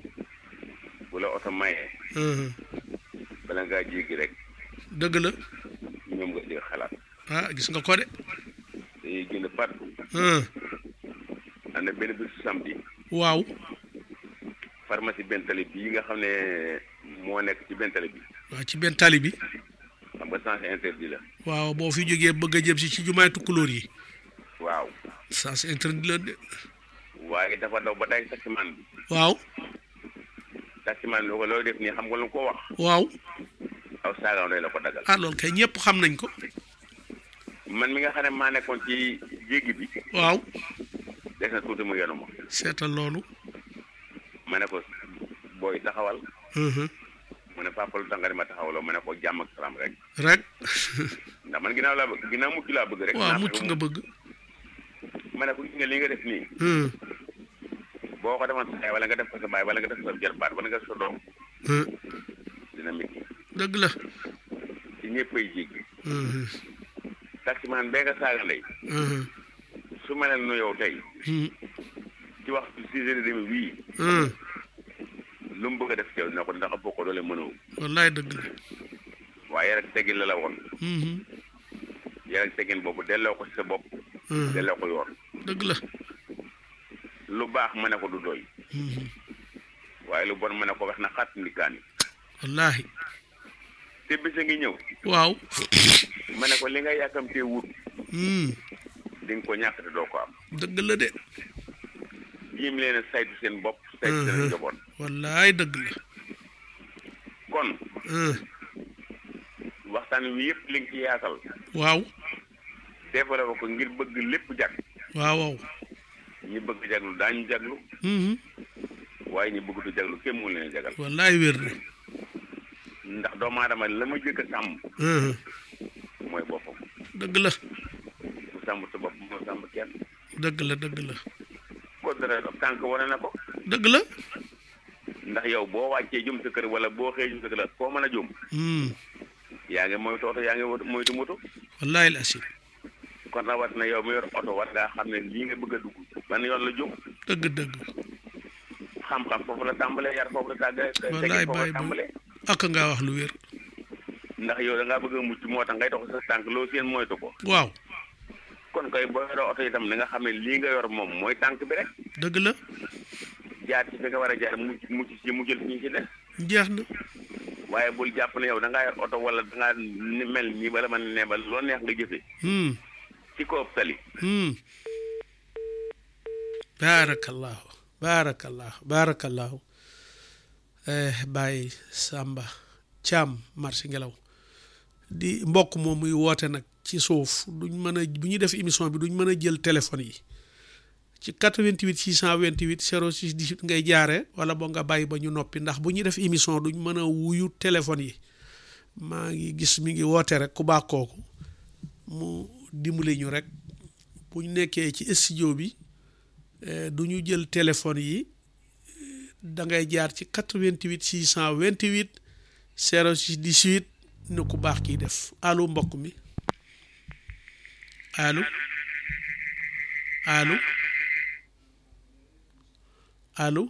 bu la oto mayee uh. bala ngaa jéggi rek dëgg la ñoom nga dégg xalaat ah gis nga ko de dañuy génn pat Uh, am na benn bisu samedi waaw pharmacie bentali bii nga xam ne moo nekk ci bentali bi waaw ci benn tali bi xam nga sens interdit la waaw boo fi jógee bëgg a jëm si ci jumaay tukkulóor yi waaw sens interdit la de waaye dafa daw ba day taximaan bi waaw taximaan bi ko loolu def nii xam nga lu ko wax waaw aw saagaam day la ko dagal ah loolu kay ñëpp xam nañ ko man mi nga xam ne maa nekkoon ci jéggi bi waaw des na tuuti mu yenu ma seetal loolu ma ne ko booy taxawal Uh-huh. mu ne papa lu tax nga di ma taxawaloo ma ne ko jàmm ak salaam rek rek ndax man ginnaaw laa bëgg ginnaaw mucc laa bëgg rek waaw naa mucc fexe nga mu- bëgg ma ne ko gis nga li nga def nii Uh, boo ko defoon sa yaay wala nga def ko sa baay wala nga def ko sa jarbaat wala nga def sa doom uh, dina métti dëgg la ci ñëppay jéggi Uh-huh. taximaan bee nga saaga ndey Uh-huh. su mel ne yow tey Hmm. ci waxtu six heures et demi wii Uh, lu mu bëgg a def ci yow dina ko ndax boo ko doole mënoo wallaay dëgg la waaye rek teggin la la woon Mhm. yar ak teggin boobu delloo ko ci sa bopp Uh, delloo ko yoon dëgg la lu baax ma ne ko du doy Mhm. waaye lu bon ma ne ko wax na xaat ndikaani wallaahi te bisa ngi ñëw waaw ma ne ko li nga yàkkamtee wut Hmm. di nga ko ñàkk te doo ko am dëgg la de jiim leen a saytu seen bopp saytu seen Mhm. njaboot wallaay dëgg la kon Uh, waxtaan wi yëpp li nga ci yaatal waaw développé ko ngir bëgg lépp jag waaw waaw ñi bëgg jaglu daañu jaglu Mhm. waaye ñi bëgg du jaglu kenn mu leen a jagal wallaay wér na ndax doomu aadama la ma jëkk a sàmm Uh, mooy boppam dëgg la ku sàmm sa bopp moo sàmm kenn dëgg la dëgg la ko dara tànk wane na ko dëgg la ndax yow boo wàccee jëm sa kër wala boo xëyee jëm sa kër la foo mën a jëm Hmm. yaa ngi moytu oto yaa ngi wot- moytu moto wallaay la asim kon rawat na yow mi yor oto war ngaa xam ne lii nga bëgg a dugg ban yoon la jëm dëgg dëgg xam-xam foofu la tàmbalee yar foofu la tàggalee Wallaay tege foofu bàyyi la bu- tàmbalee ak ngaa wax lu wér ndax yow da ngaa bëgg a mucc moo tax ngay dox sa tànk loo seen moytu ko waaw kon koy boo yoroo oto itam da nga xam ne lii nga yor moom mooy tànk bi rek dëgg la jaar ci fi nga war a jaar mucc mucc ci mu jël ñi ci des jeex na waaye bul jàpp ne yow da ngaa yor oto wala da ngaa ni mel nii bala man ne ba loo neex nga jëfe Hmm. ci kaw tali Hmm. baarakallahu baarakallahu baarakallahu eh, Baye Samba Thiam marché ngelaw di mbokk moom muy woote nag ci suuf duñ mën a bu ñuy def émission bi duñ mën a jël téléphone yi ci 88 628 06 18 ngay jaare wala boo nga bàyyi ba ñu noppi ndax bu ñuy def émission duñ mën a wuyu téléphone yi maa ngi gis mi ngi woote rek ku baax kooku mu dimbali ñu rek bu ñu nekkee ci studio bi eh, du ñu jël téléphone yi da ngay jaar ci 88 628 06 18 ne ku baax kiy def allo mbokk mi allo allo allo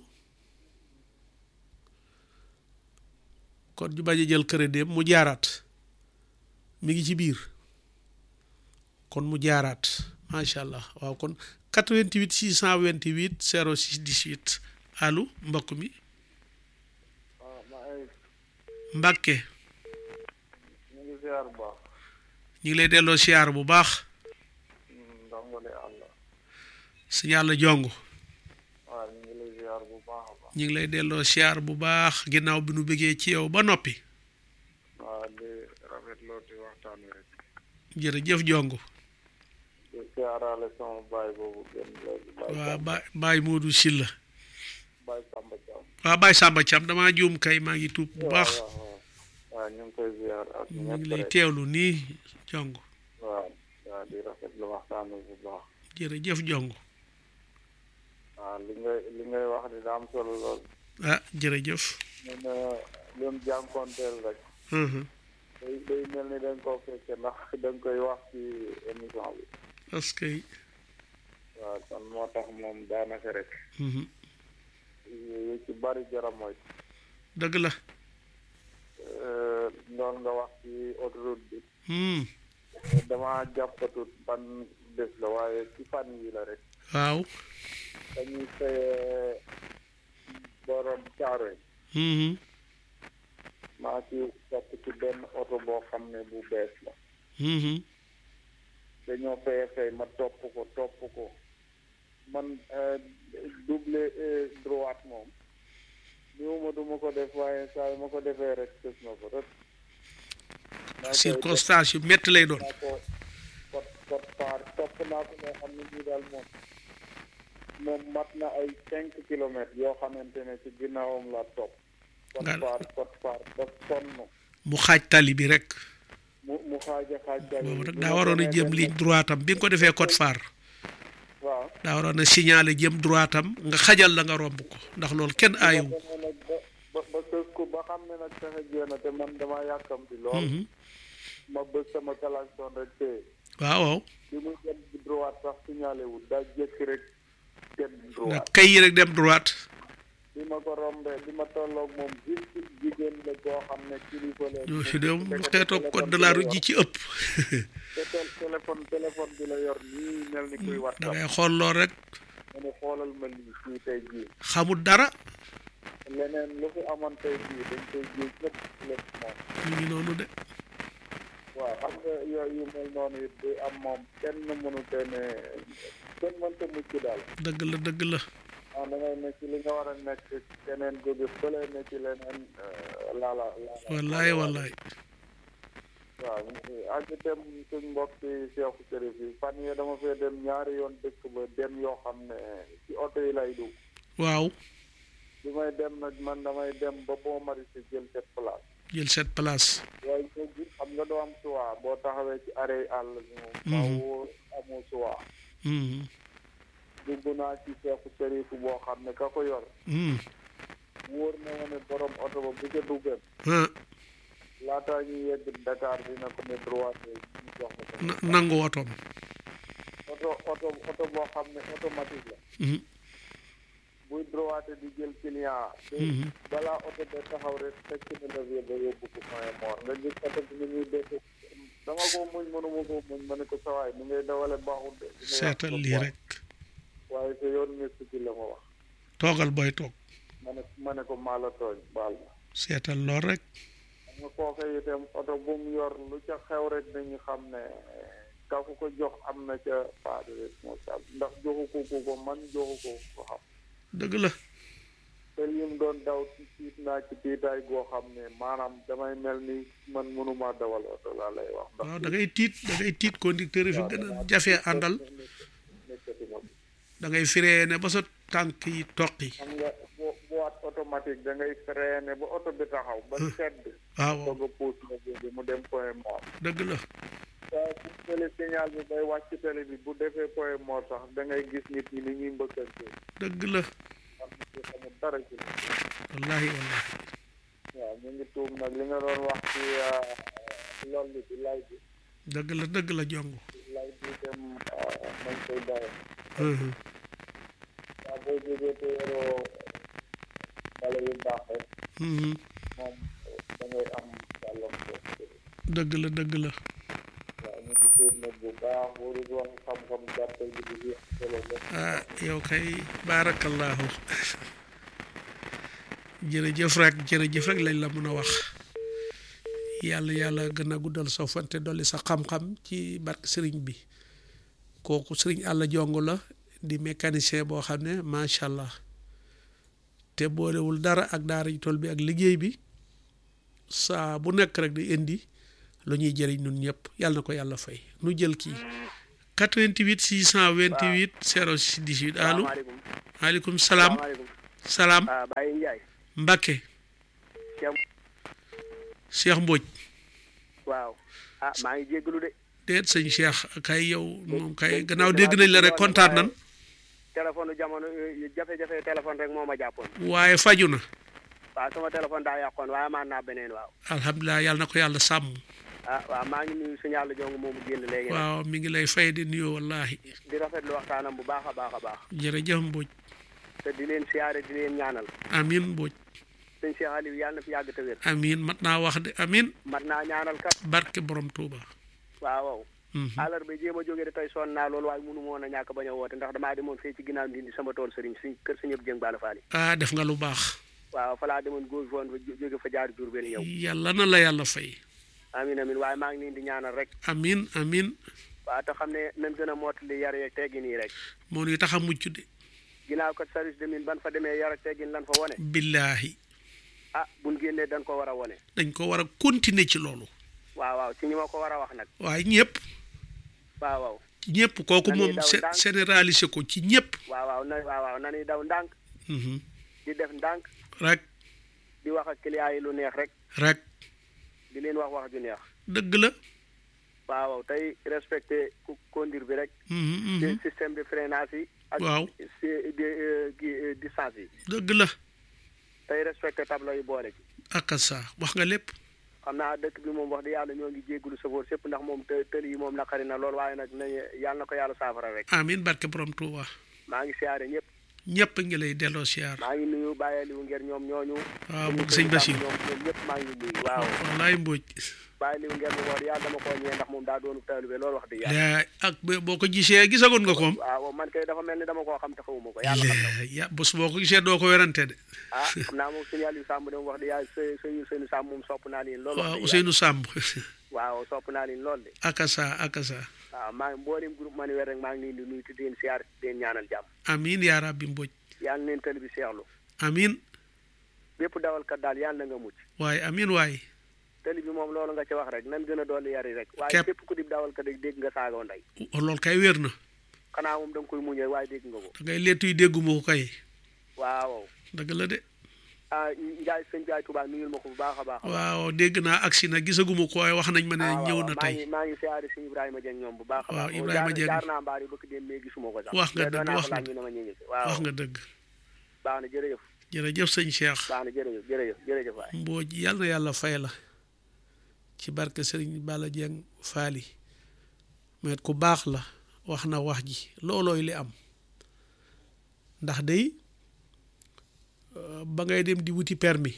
kon ñu bañ a jël crédit mu jaaraat mi ngi ci biir kon mu jaaraat macha allah waaw kon 88 628 06 18 allo mbokk mi waaw maa ngi Mbàkke ñu ngi ziar bu baax ñu ngi lay delloo siyaar bu baax ndongole àlla si yàlla jong waaw ñu ngi lay ziar bu baax a baax ñu ngi lay delloo siyaar bu baax ginnaaw bi nu bëggee ci yow ba noppi waaw di rafetloo ti waxtaan wi rek jërëjëf jong siyaaraale sama baay boobu gën léegi baay waa ba Baye Modou Sylla baay Samba Thiam waa Baye Samba Thiam damaa juum kay maa ngi tuub bu baax waaw waaw waaw ñu ngi koy ziar ak ñu ñëpp ngi lay rek teewlu nii jong waaw waaw di rafetlu waxtaan bi bu baax jërëjëf jong waaw li ngay li ngay wax ni daa am solo lool ah jërëjëf ñu ne lim jànkoonteel rek Mhm. day day mel ni dañ koo fekke ndax dañ koy wax ci émission bi parce que waaw kon moo tax moom daanaka rek mhm. yu ci bari jara mooy dëgg la ndoon nga wax ci autoroute bi Hmm. dama jàppatut ban bés la waaye ci fan yi la rek waaw dañuy fayee borom caaro yi Mhm. maa ci topp ci benn oto boo xam ne bu bees la Mhm. dañoo fayee fay ma topp ko topp ko man euh, double euh, droite moom niwuma du ma ko def waaye saa yu ma ko defee rek tës na ko rek maa koy def circonstance yu métti lay doon naa ko kot kot paar topp naa ko moo xam ne nii daal moom moom mat na ay cinq kilomètres yoo xamante ne ci ginnaawam la topp kot Nga- paar kot paar ba sonn mu xaaj tali bi rek mu mu xaaja xaaj tali boobu bi. rek bi daa ma waroon a demee jëm dem ligne droite am bi nga ko defee code phare waaw daa waroon a signaler jëm droite am nga xajal la nga romb ko ndax loolu kenn aayu ba demee nag ba ba ba sës ko ba xam ne nag fexe jéena te man dama yàkkamti lool Mhm. ma bës sama klaxon rek te waaw waaw bi muy dem droite sax signalé wul daa jékki rek dem nga droite kay yi rek dem droite bi ma ko rombee bi ma tolloog moom juste jigéen la boo xam ne kilifa la ñoo fi dem xeetoo code de la route ji ci ëpp te tel téléphone téléphone bi la yor nii mel ni kuy da whatsapp ngay xool lool rek mu ne xoolal ma lii fii tey jii xamul dara leneen lu fi amoon tey jii dañ koy jiw lépp lépp moom ñu ngi noonu de waaw xam nga yooyu yu mel noonu it di am moom kenn mënu te ne kenn mënta mucc daal dëgg la dëgg la ah da ngay ne ci li nga war a nekk keneen jóge fële ne ci leneen laala laala wallaay wallaay waaw ak itam suñ mbokki Cheikh Chérif yi fan yee dama fee dem ñaari yoon dëkk ba dem yoo xam ne ci oto yi lay dugg waaw bi may dem nag man damay dem ba boo mari si jël cette place jël cette place waaye léegi xam nga doo am choix boo taxawee ci arrêt àll bi moom faaw amoo choix Mhm. dugg naa ci Cheikh Chérif boo xam ne ka ko yor Mhm. wóor na ma ne borom oto ba bu ca duggan ah laataa ñuy yegg Dakar dina ko ne droite ñu jox ma ko na- nangu otoom oto oto oto boo xam ne automatique la Mhm. buy droite di jël client te Mhm. balaa oto ba taxaw rek fekk na levier ba yóbbu ko point mort nga gis oto bi ni muy def dama ko muñ mënuma ko muñ ma ne ko sawaay ni ngay dawale baaxul de dina yàq seetal sa lii poids. rek waaye sa yoon nekk ci la ma wax toogal booy toog ma ne ma ne ko maa la tooñ baal ma seetal lool rek xam nga kooka itam oto bu mu yor lu ca xew rek dañu xam ne ka ku ko jox am na ca part de responsable ndax joxu ko ku ko man joxu ko ko xam dëgg la te lim doon daw ci tiit naa ci tiitaay goo xam ne maanaam damay mel ni man mënuma dawal oto laa lay wax ndax waaw da ngay tiit da ngay tiit conducteur yi fi gën a jafee àndal nekkati ma da ngay freiné ba sa tànk yi toqi xam nga bo boîte automatique da ngay freiné ba oto bi taxaw ba sedd waaw soog a puus na bi mu dem point mort dëgg la waaw bu télé signal bi bay wàcc télé bi bu defee point mort sax da ngay gis nit ñi ni ñuy mbëkkante dëgg la xam nga ci xamul dara ci wallahi wallahi waaw ñu ngi tuub nag li nga doon wax ci loolu bi lay bi dëgg la dëgg la jong lay bi dem nañ koy dawe Mhm. waaw boo jógee te yoroo bale yu baax rek Mhm. moom da ngay am gàllankoor dëgg la dëgg la waaw ñu ngi tuub nag bu baax waru wax xam-xam gàttal bi di jeex solo la ah yow kay barakallahu jërëjëf rek jërëjëf rek lañ la mën a wax yàlla yàlla gën a guddal sa fante dolli sa xam-xam ci barke sëriñ bi kooku sëriñ àlla jong la di mécanicien boo xam ne macha allah te boolewul dara ak daara ji tool bi ak liggéey bi saa bu nekk rek di indi lu ñuy jëriñ nun ñëpp yàlla na ko yàlla fay nu jël kii 88 628 06 18 allo salaamaaleykum maaleykum salaam salaamaaleykum salaam ah Baye Ndiaye Mbakke Cheikh Cheikh Mbodj waaw ah maa ngi jéggalu de déet sëñ Cheikh kay yow moom kay gannaaw dégg nañ la rek kontaan nan téléphone jamono euh, jafe-jafe téléphone rek moo ma jàppoon waaye faju na waaw sama téléphone daa yàqoon waaye maan naa beneen waaw alhamdulilah yàlla na ko yàlla sàmm ah waaw maa ngi nuyu suñu yàlla jong moomu génn léegi nag waaw mi ngi lay fay di nuyoo wallahi di rafetlu waxtaanam bu baax a baax a baax jërëjëf Mbodj te di leen siyaare di leen ñaanal amin Mbodj sëñ Cheikh Aliou yàlla na fi yàgg te wér amin mat naa wax de amin mat naa ñaanal kat barke borom Touba waaw waaw Mhm. àllarba jéem a jógee de tey sonn naa loolu waaye mënu moon a ñàkk bañ a woote ndax damaa demoon fee ci ginnaaw ndindi sama tool sëriñ suñ kër sa ñëpp jëng baala faali ah def nga lu baax waaw fa laa demoon góor foon fa jó- jóge fa jaar jur benn ñëw yàlla na la yàlla fay amin amin waaye maa ngi leen di ñaanal rek amin amin waaw te xam ne nañ gën a mottali yar yeeg teggin yi rek moo nuy tax a mucc de ginnaaw ko service de mine ban fa demee yar ak teggin lan fa wone billaahi ah buñ génnee dañ ko war a wone dañ ko war a continuer ci loolu waaw waaw ci ñi ma ko war a wax nag waaye ñëpp waaw waaw ci ñëpp kooku Nañuy moom daw sé- ndànk. généraliser ko ci ñëpp waaw waaw na waaw waaw nañuy daw ndànk Mhm. di def ndànk rek di wax ak client yi lu neex rek rek di leen wax wax ju neex dëgg la waaw waaw tey respecté ku conduire bi rek Mhm, mhm. ci système de freinage yi ak Waaw. ci di euh, gi euh, distance yi dëgg la tey respecté tableau yi boole ci ak sa wax nga lépp xam naa dëkk bi moom wax di yàlla ñoo ngi jéggulu safoor sépp ndax moom të tëli yi moom naqari na lool waaye nag nañu yàlla na ko yàlla saafara rek amin barke borom Touba maa ngi siyaare ñëpp ñëpp ngi lay delloo siyaar maa ngi nuyu bàyyeliwu ngeen ñoom ñooñu waaw dañu bëgg koy sëñ jàpp Bachir ñoom ñoom ñëpp maa ngi nuyu waaw wallaay Mbodj bàyyeliwu ngeen moom wax di yàlla dama koo ñëwee ndax moom daa doonu taalibe loolu wax di yàlla yaa ak ba- boo ko gisee gisagoon nga koom waaw man kay dafa mel ni dama koo xam te xawuma ko yàlla xam na ko. ya bés boo ko gisee doo ko werante de ah xam naa moom suñu yàlla yu sàmm de moom wax di yàlla së sëñu sëñu sàmm moom sopp naa leen loolu wax waaw dëgg Ousseynou Samb yàlla. waaw sopp naa leen loolu de akasa akasa waaw maa ngi mboolem groupe man weer rek maa ngi leen di nuyu te di leen siyaar di leen ñaanal jàmm amin yaa rabbi Mbodj yàlla na leen tëli bi seexlu amin bépp dawalkat daal yàlla na nga mucc waaye amin waaye tëli bi moom loolu nga ci wax rek nan gën a dolli yari rek waaye Képp. képp ku di dawalkat rek dégg nga saagoo ndey loolu kay wér na xanaa moom da nga koy muñee waaye dégg nga ko da ngay leetu yi dégguma ko kay waaw dëgg la de ah Njaay sëñ Njaay Tuubaa nuyul ma ko bu baax a baax waaw dégg naa agsi na gisaguma ko waaye wax nañ ma ne ah, ñëw waaw, na maa tey ngi maa ngi siyaare si Ibrahima Dieng ñoom bu baax a Waaw, baax Ibrahima jaar- Dieng. jaar naa mbaar yi bëgg dem mais gisuma ko sax Wax nga mais doon dëgg, naa wax ko nga laaj ñu ne ma ñu ngi si waaw wax nga dëgg baax na jërëjëf jërëjëf sëñ Cheikh baax na jërëjëf jërëjëf jërëjëf waay Mbodj yàlla na yàlla fay la ci barke Serigne Balla Dieng faali mais ku baax la wax na wax ji loolooy li am ndax day euh, ba ngay dem di wuti permis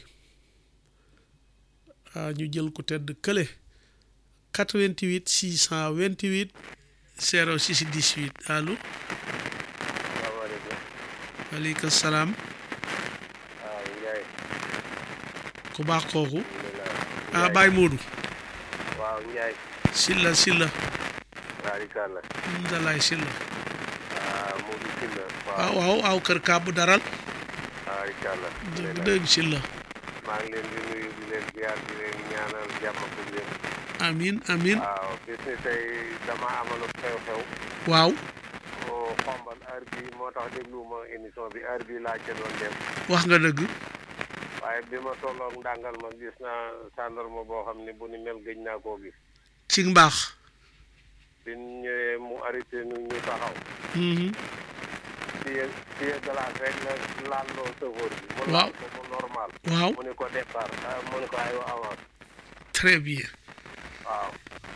ah ñu jël ko tedd kële 88 628 06 18 allo salaamaaleykum waaleykum salaam waaw Ndiaye ku baax kooku alhamdulilah ah Baye Modou waaw Ndiaye Silla Silla barikàlla Ndalaay Silla ah Modou Sylla waaw waaw aw kër kàbbu daral barikàlla dëgg dëgg Silla maa ngi leen di nuyu di leen ziar di leen ñaanal jàmm ak leen amin amin waaw bis ni tey dama amaloon xew-xew waaw oo xombal heure bi moo tax dégluwuma émission bi heure bi laa ca doon dem wax nga dëgg waaye bi ma tolloog ndàngal ma gis naa gendarme boo xam ne bu ni mel gëj naa koo gis ci mbaax bi ñu ñëwee mu arrêté nu ñu taxaw Mhm. tiye tiye glace rek la laal loo sëfoor bi mu Waaw. laal ko mu normal waaw mu ni ko départ ah, mu ni ko aywa avance très bien waaw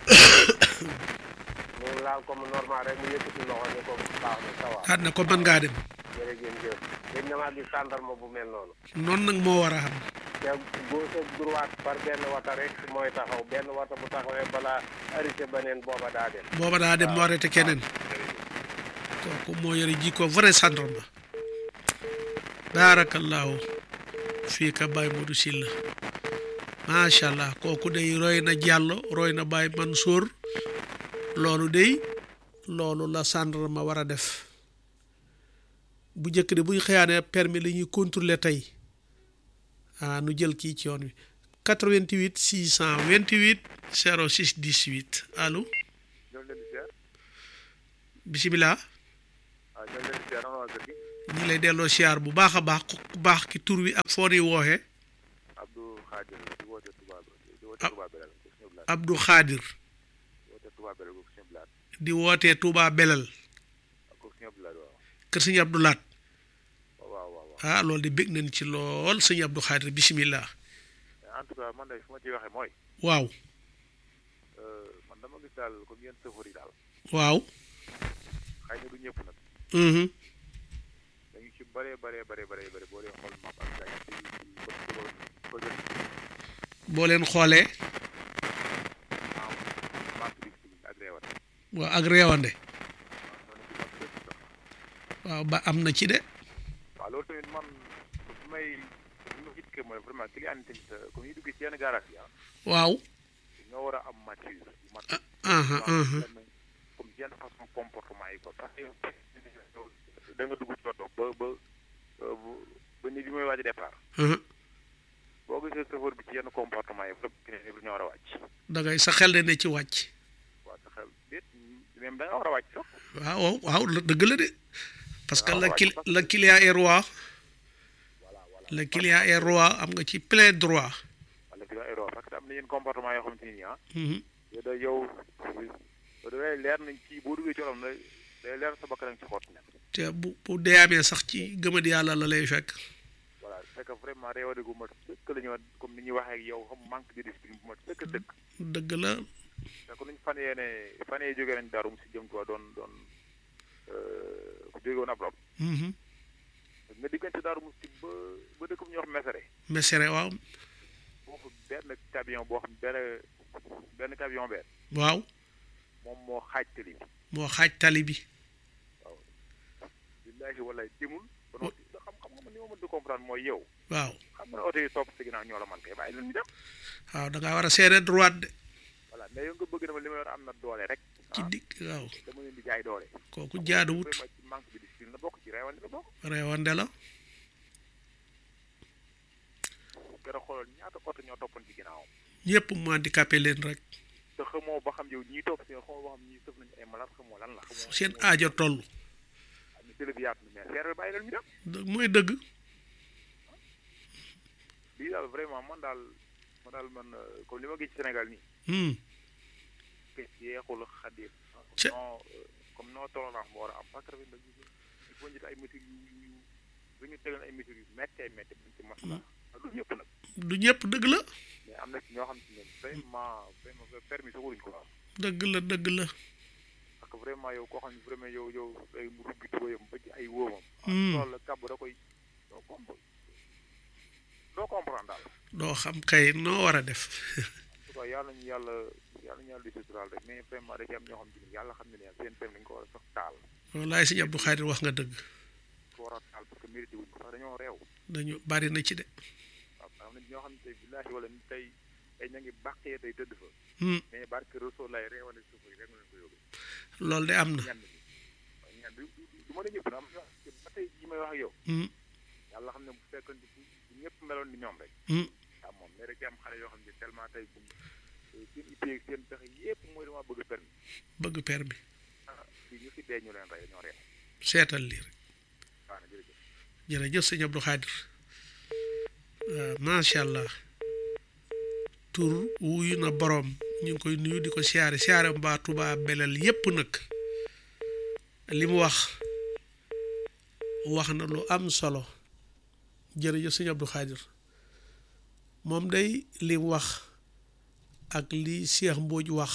mu laal ko mu normal rek mu yëkkati loxo ni ko baax na ça va daal na ko mën ngaa dem jërëjëf jëf gëj na maa gis gendarme bu mel noonu noonu nag moo war a am te gauche ak droite par benn wata rek mooy taxaw benn wata bu taxawee balaa arrêté beneen booba daa dem booba daa dem mu arrêté keneen kooku moo yore jikko vrai gendarme baarakallaahu fii ka Baye Modou Sylla macha allah kooku day roy na Diallo roy na Baye Mansour loolu day loolu la gendarme war a def bu njëkk de bu ñu xëyaanee permis la ñuy contrôler tey ah nu jël kii ci yoon wi 88 628 06 18 allo ñoo leen di ziar bisimilah waaw ñoo ngi leen di ziar waa kër gi ñu ngi lay delloo siyaar bu baax a baax ku ku baax ki tur wi ak foo ni wooxee Abdou Khadir di woote Touba di woote Ah. Touba Belal ko suñu blaat Abdou Khadir di woote Touba Belal ko suñu blaat di wootee Touba Belal ko suñu blaat waaw kër sëñ Abdou Laat waaw waaw waaw ah loolu de bég nañ ci lool sëñ Abdou Khadir bisimilah en tout cas man de fu ma ciy waxee mooy waaw euh, man dama gis daal comme yéen sëfoor yi daal waaw xëy na du ñëpp nag mhm dañu ci bëree bëree bëree bëree bëri boo dee xool map ak gañ ci ci bëgg bëgg boo leen xoolee maam maam bi ci ak réewat waaw ak réewande noonu ci map dëkk sax waaw ba am na ci de waaw loolu tamit man bu may li ma gis que mooy vraiment client yi tamit comme ñu duggee ci yenn garage yi ah waaw ñoo war a am mature yu mat aha aha comme yenn façon comportement yi ko parce que da nga dugg ci oto ba ba ba ni bi muy waaj a départ aha boo gisee chauffeur bi ci yenn comportement yi lépp keneen yëpp ñoo war a wàcc da ngay sa xel de ne ci wàcc waaw sa xel déet même da nga war a wàcc sax waaw waaw la dëgg la de parce que waaw, la waaw, cli parce que- la client est roi voilà voilà le client est roi am nga ci plein droit wala ki la erreur parce que am na yenn comportement yoo xamante ni nii ah mhm yow da yow yow da lay leer nañ ci boo duggee ci otom day day leer sa bakkan ci xott nekk te bu bu dee amee sax ci gëmadi yàlla la lay fekk voilà c'est que vraiment réewade gu mat sëkk la ñu wax comme ni ñuy waxee ak yow xam manque de discipline bu mat sëkk sëkk dëgg la te ko nuñ fan yee ne fan yee jógee nañ daarum si jëm tuwa doon doon ku jóge woon ab rob mhm nga diggante daarum si ba ba dëkk bu ñuy wax mesere mesere waaw foofu benn camion boo xam benn benn camion benn waaw moom moo xaaj tali bi moo xaaj tali bi billaahi wallahi demul ba noppi da xam xam nga man ni ma mën di comprendre mooy yow waaw xam nga ne oto yi topp si ginnaaw ñoo la man kay bàyyi leen ñu dem waaw da ngaa war a seere droite de voilà mais yow nga bëgg dama li ma yor am na doole rek ci ah digg waaw dama leen di jaay doole kooku jaaduwut vraiment ci manque de discipline la bokk ci reewante la bokk reewande la gën a xoolal ñaata oto ñoo toppoon ci ginnaawam ñëpp mu handicapé leen rek te xamoo ba xam yow ñii topp si xamoo ba xam ñii sëf nañu ay malade xamoo lan la xamoo seen aajo toll am na télé bi yaatu na mais seer bi bàyyi leen ñu dem dë- mooy dëgg lii daal vraiment man daal man daal man euh, comme li ma gis ci Sénégal nii hmm que yeexul xadir Ca- non euh, comme non tolérance moo war a am parce que tamit nag il faut ñu def ay mesures yu yu yu bu ñu tegal ay mesures yu méttee métti buñ ci masla du ñëpp nag du ñëpp dëgg la mais am na ci ñoo xam ne ñoom vraiment vraiment permis sax waruñ ko am dëgg la dëgg la parce que vraiment yow koo xam ne vraiment yow yow day mu rubbi tubéyam ba ci ay wóomam Hmm. loolu la kàbb da koy doo comprendre doo comprendre daal doo xam kay noo war a def en tout cas yàlla nañu yàlla yàlla nañu yàlla di suturaal rek mais vraiment da ci am ñoo xam ne yàlla xam ne ne seen permis dañu ko war a sax taal wallaay sëñ Abdou Khadir wax nga dëgg ko war a taal parce que mérité wuñ ko sax dañoo réew dañu bari na ci de waaw am na ñoo xam ne tey billaahi wala ni tey tey ña ngi bàqee tey tëdd fa hmm mais barke Rasuul lay réewale suuf yi rek nga leen ko yóbbu loolu de am na ñenn ñi waaye ñenn du du du ma ne ñëpp na am na ba tey jii may wax ak yow hmm yàlla xam ne bu fekkoon ne bu bu ñëpp meloon ni ñoom rek hmm ah moom mais rek ci am xale yoo xam ne tellement tey bu seen ittee ak seen pexe yëpp mooy dama bëgg permis bëgg per bi ah fii ñu fi dee ñu leen rey ñoo réew seetal lii rek waaw na jërëjëf jërëjëf sëñ Abdou Khadir waaw macha allah tur wuyu na borom ñu ngi koy nuyu di ko siyaare siyaare mbaa Tuubaa belal yépp nag li mu wax wax na lu am solo jërëjëf sëñ Abdou Khadir moom day li mu wax ak li Cheikh Mbodj wax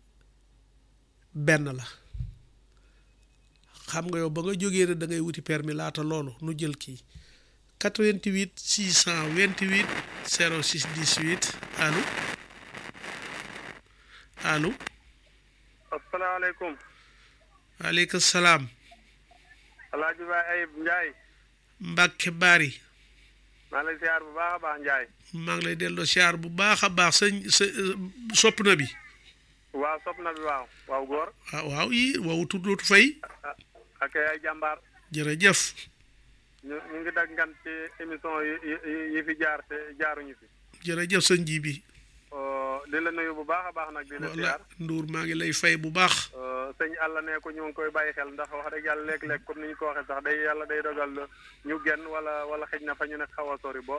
benn la xam nga yow ba nga jógee ne da ngay wuti permis laata loolu nu jël kii 88 628 06 18 allo allo asalaamaaleykum waaleykum salaam alaaji baay ayib njaay Mbàkke Bari maa ngi lay ziar bu baax a baax njaay maa ngi lay delloo siyaar bu baax a baax sëñ sa sopp na bi waaw sopp na bi waaw waaw góor waaw waaw yi waaw tuddootu fay ak ay jàmbaar jërëjëf ñu ñu ngi dag ngan ci émission yi yi yi fi jaar te jaaruñu fi jërëjëf sëñ ji bi di la nuyu bu baax a baax nag di la wala siyaar Ndour maa ngi lay fay bu baax sëñ àlla ne ko ñu ngi koy bàyyi xel ndax wax dëgg yàlla léeg-léeg comme ni ñu ko waxee sax day yàlla day dogal ñu genn wala wala xëj na fa ñu nekk xaw a sori bo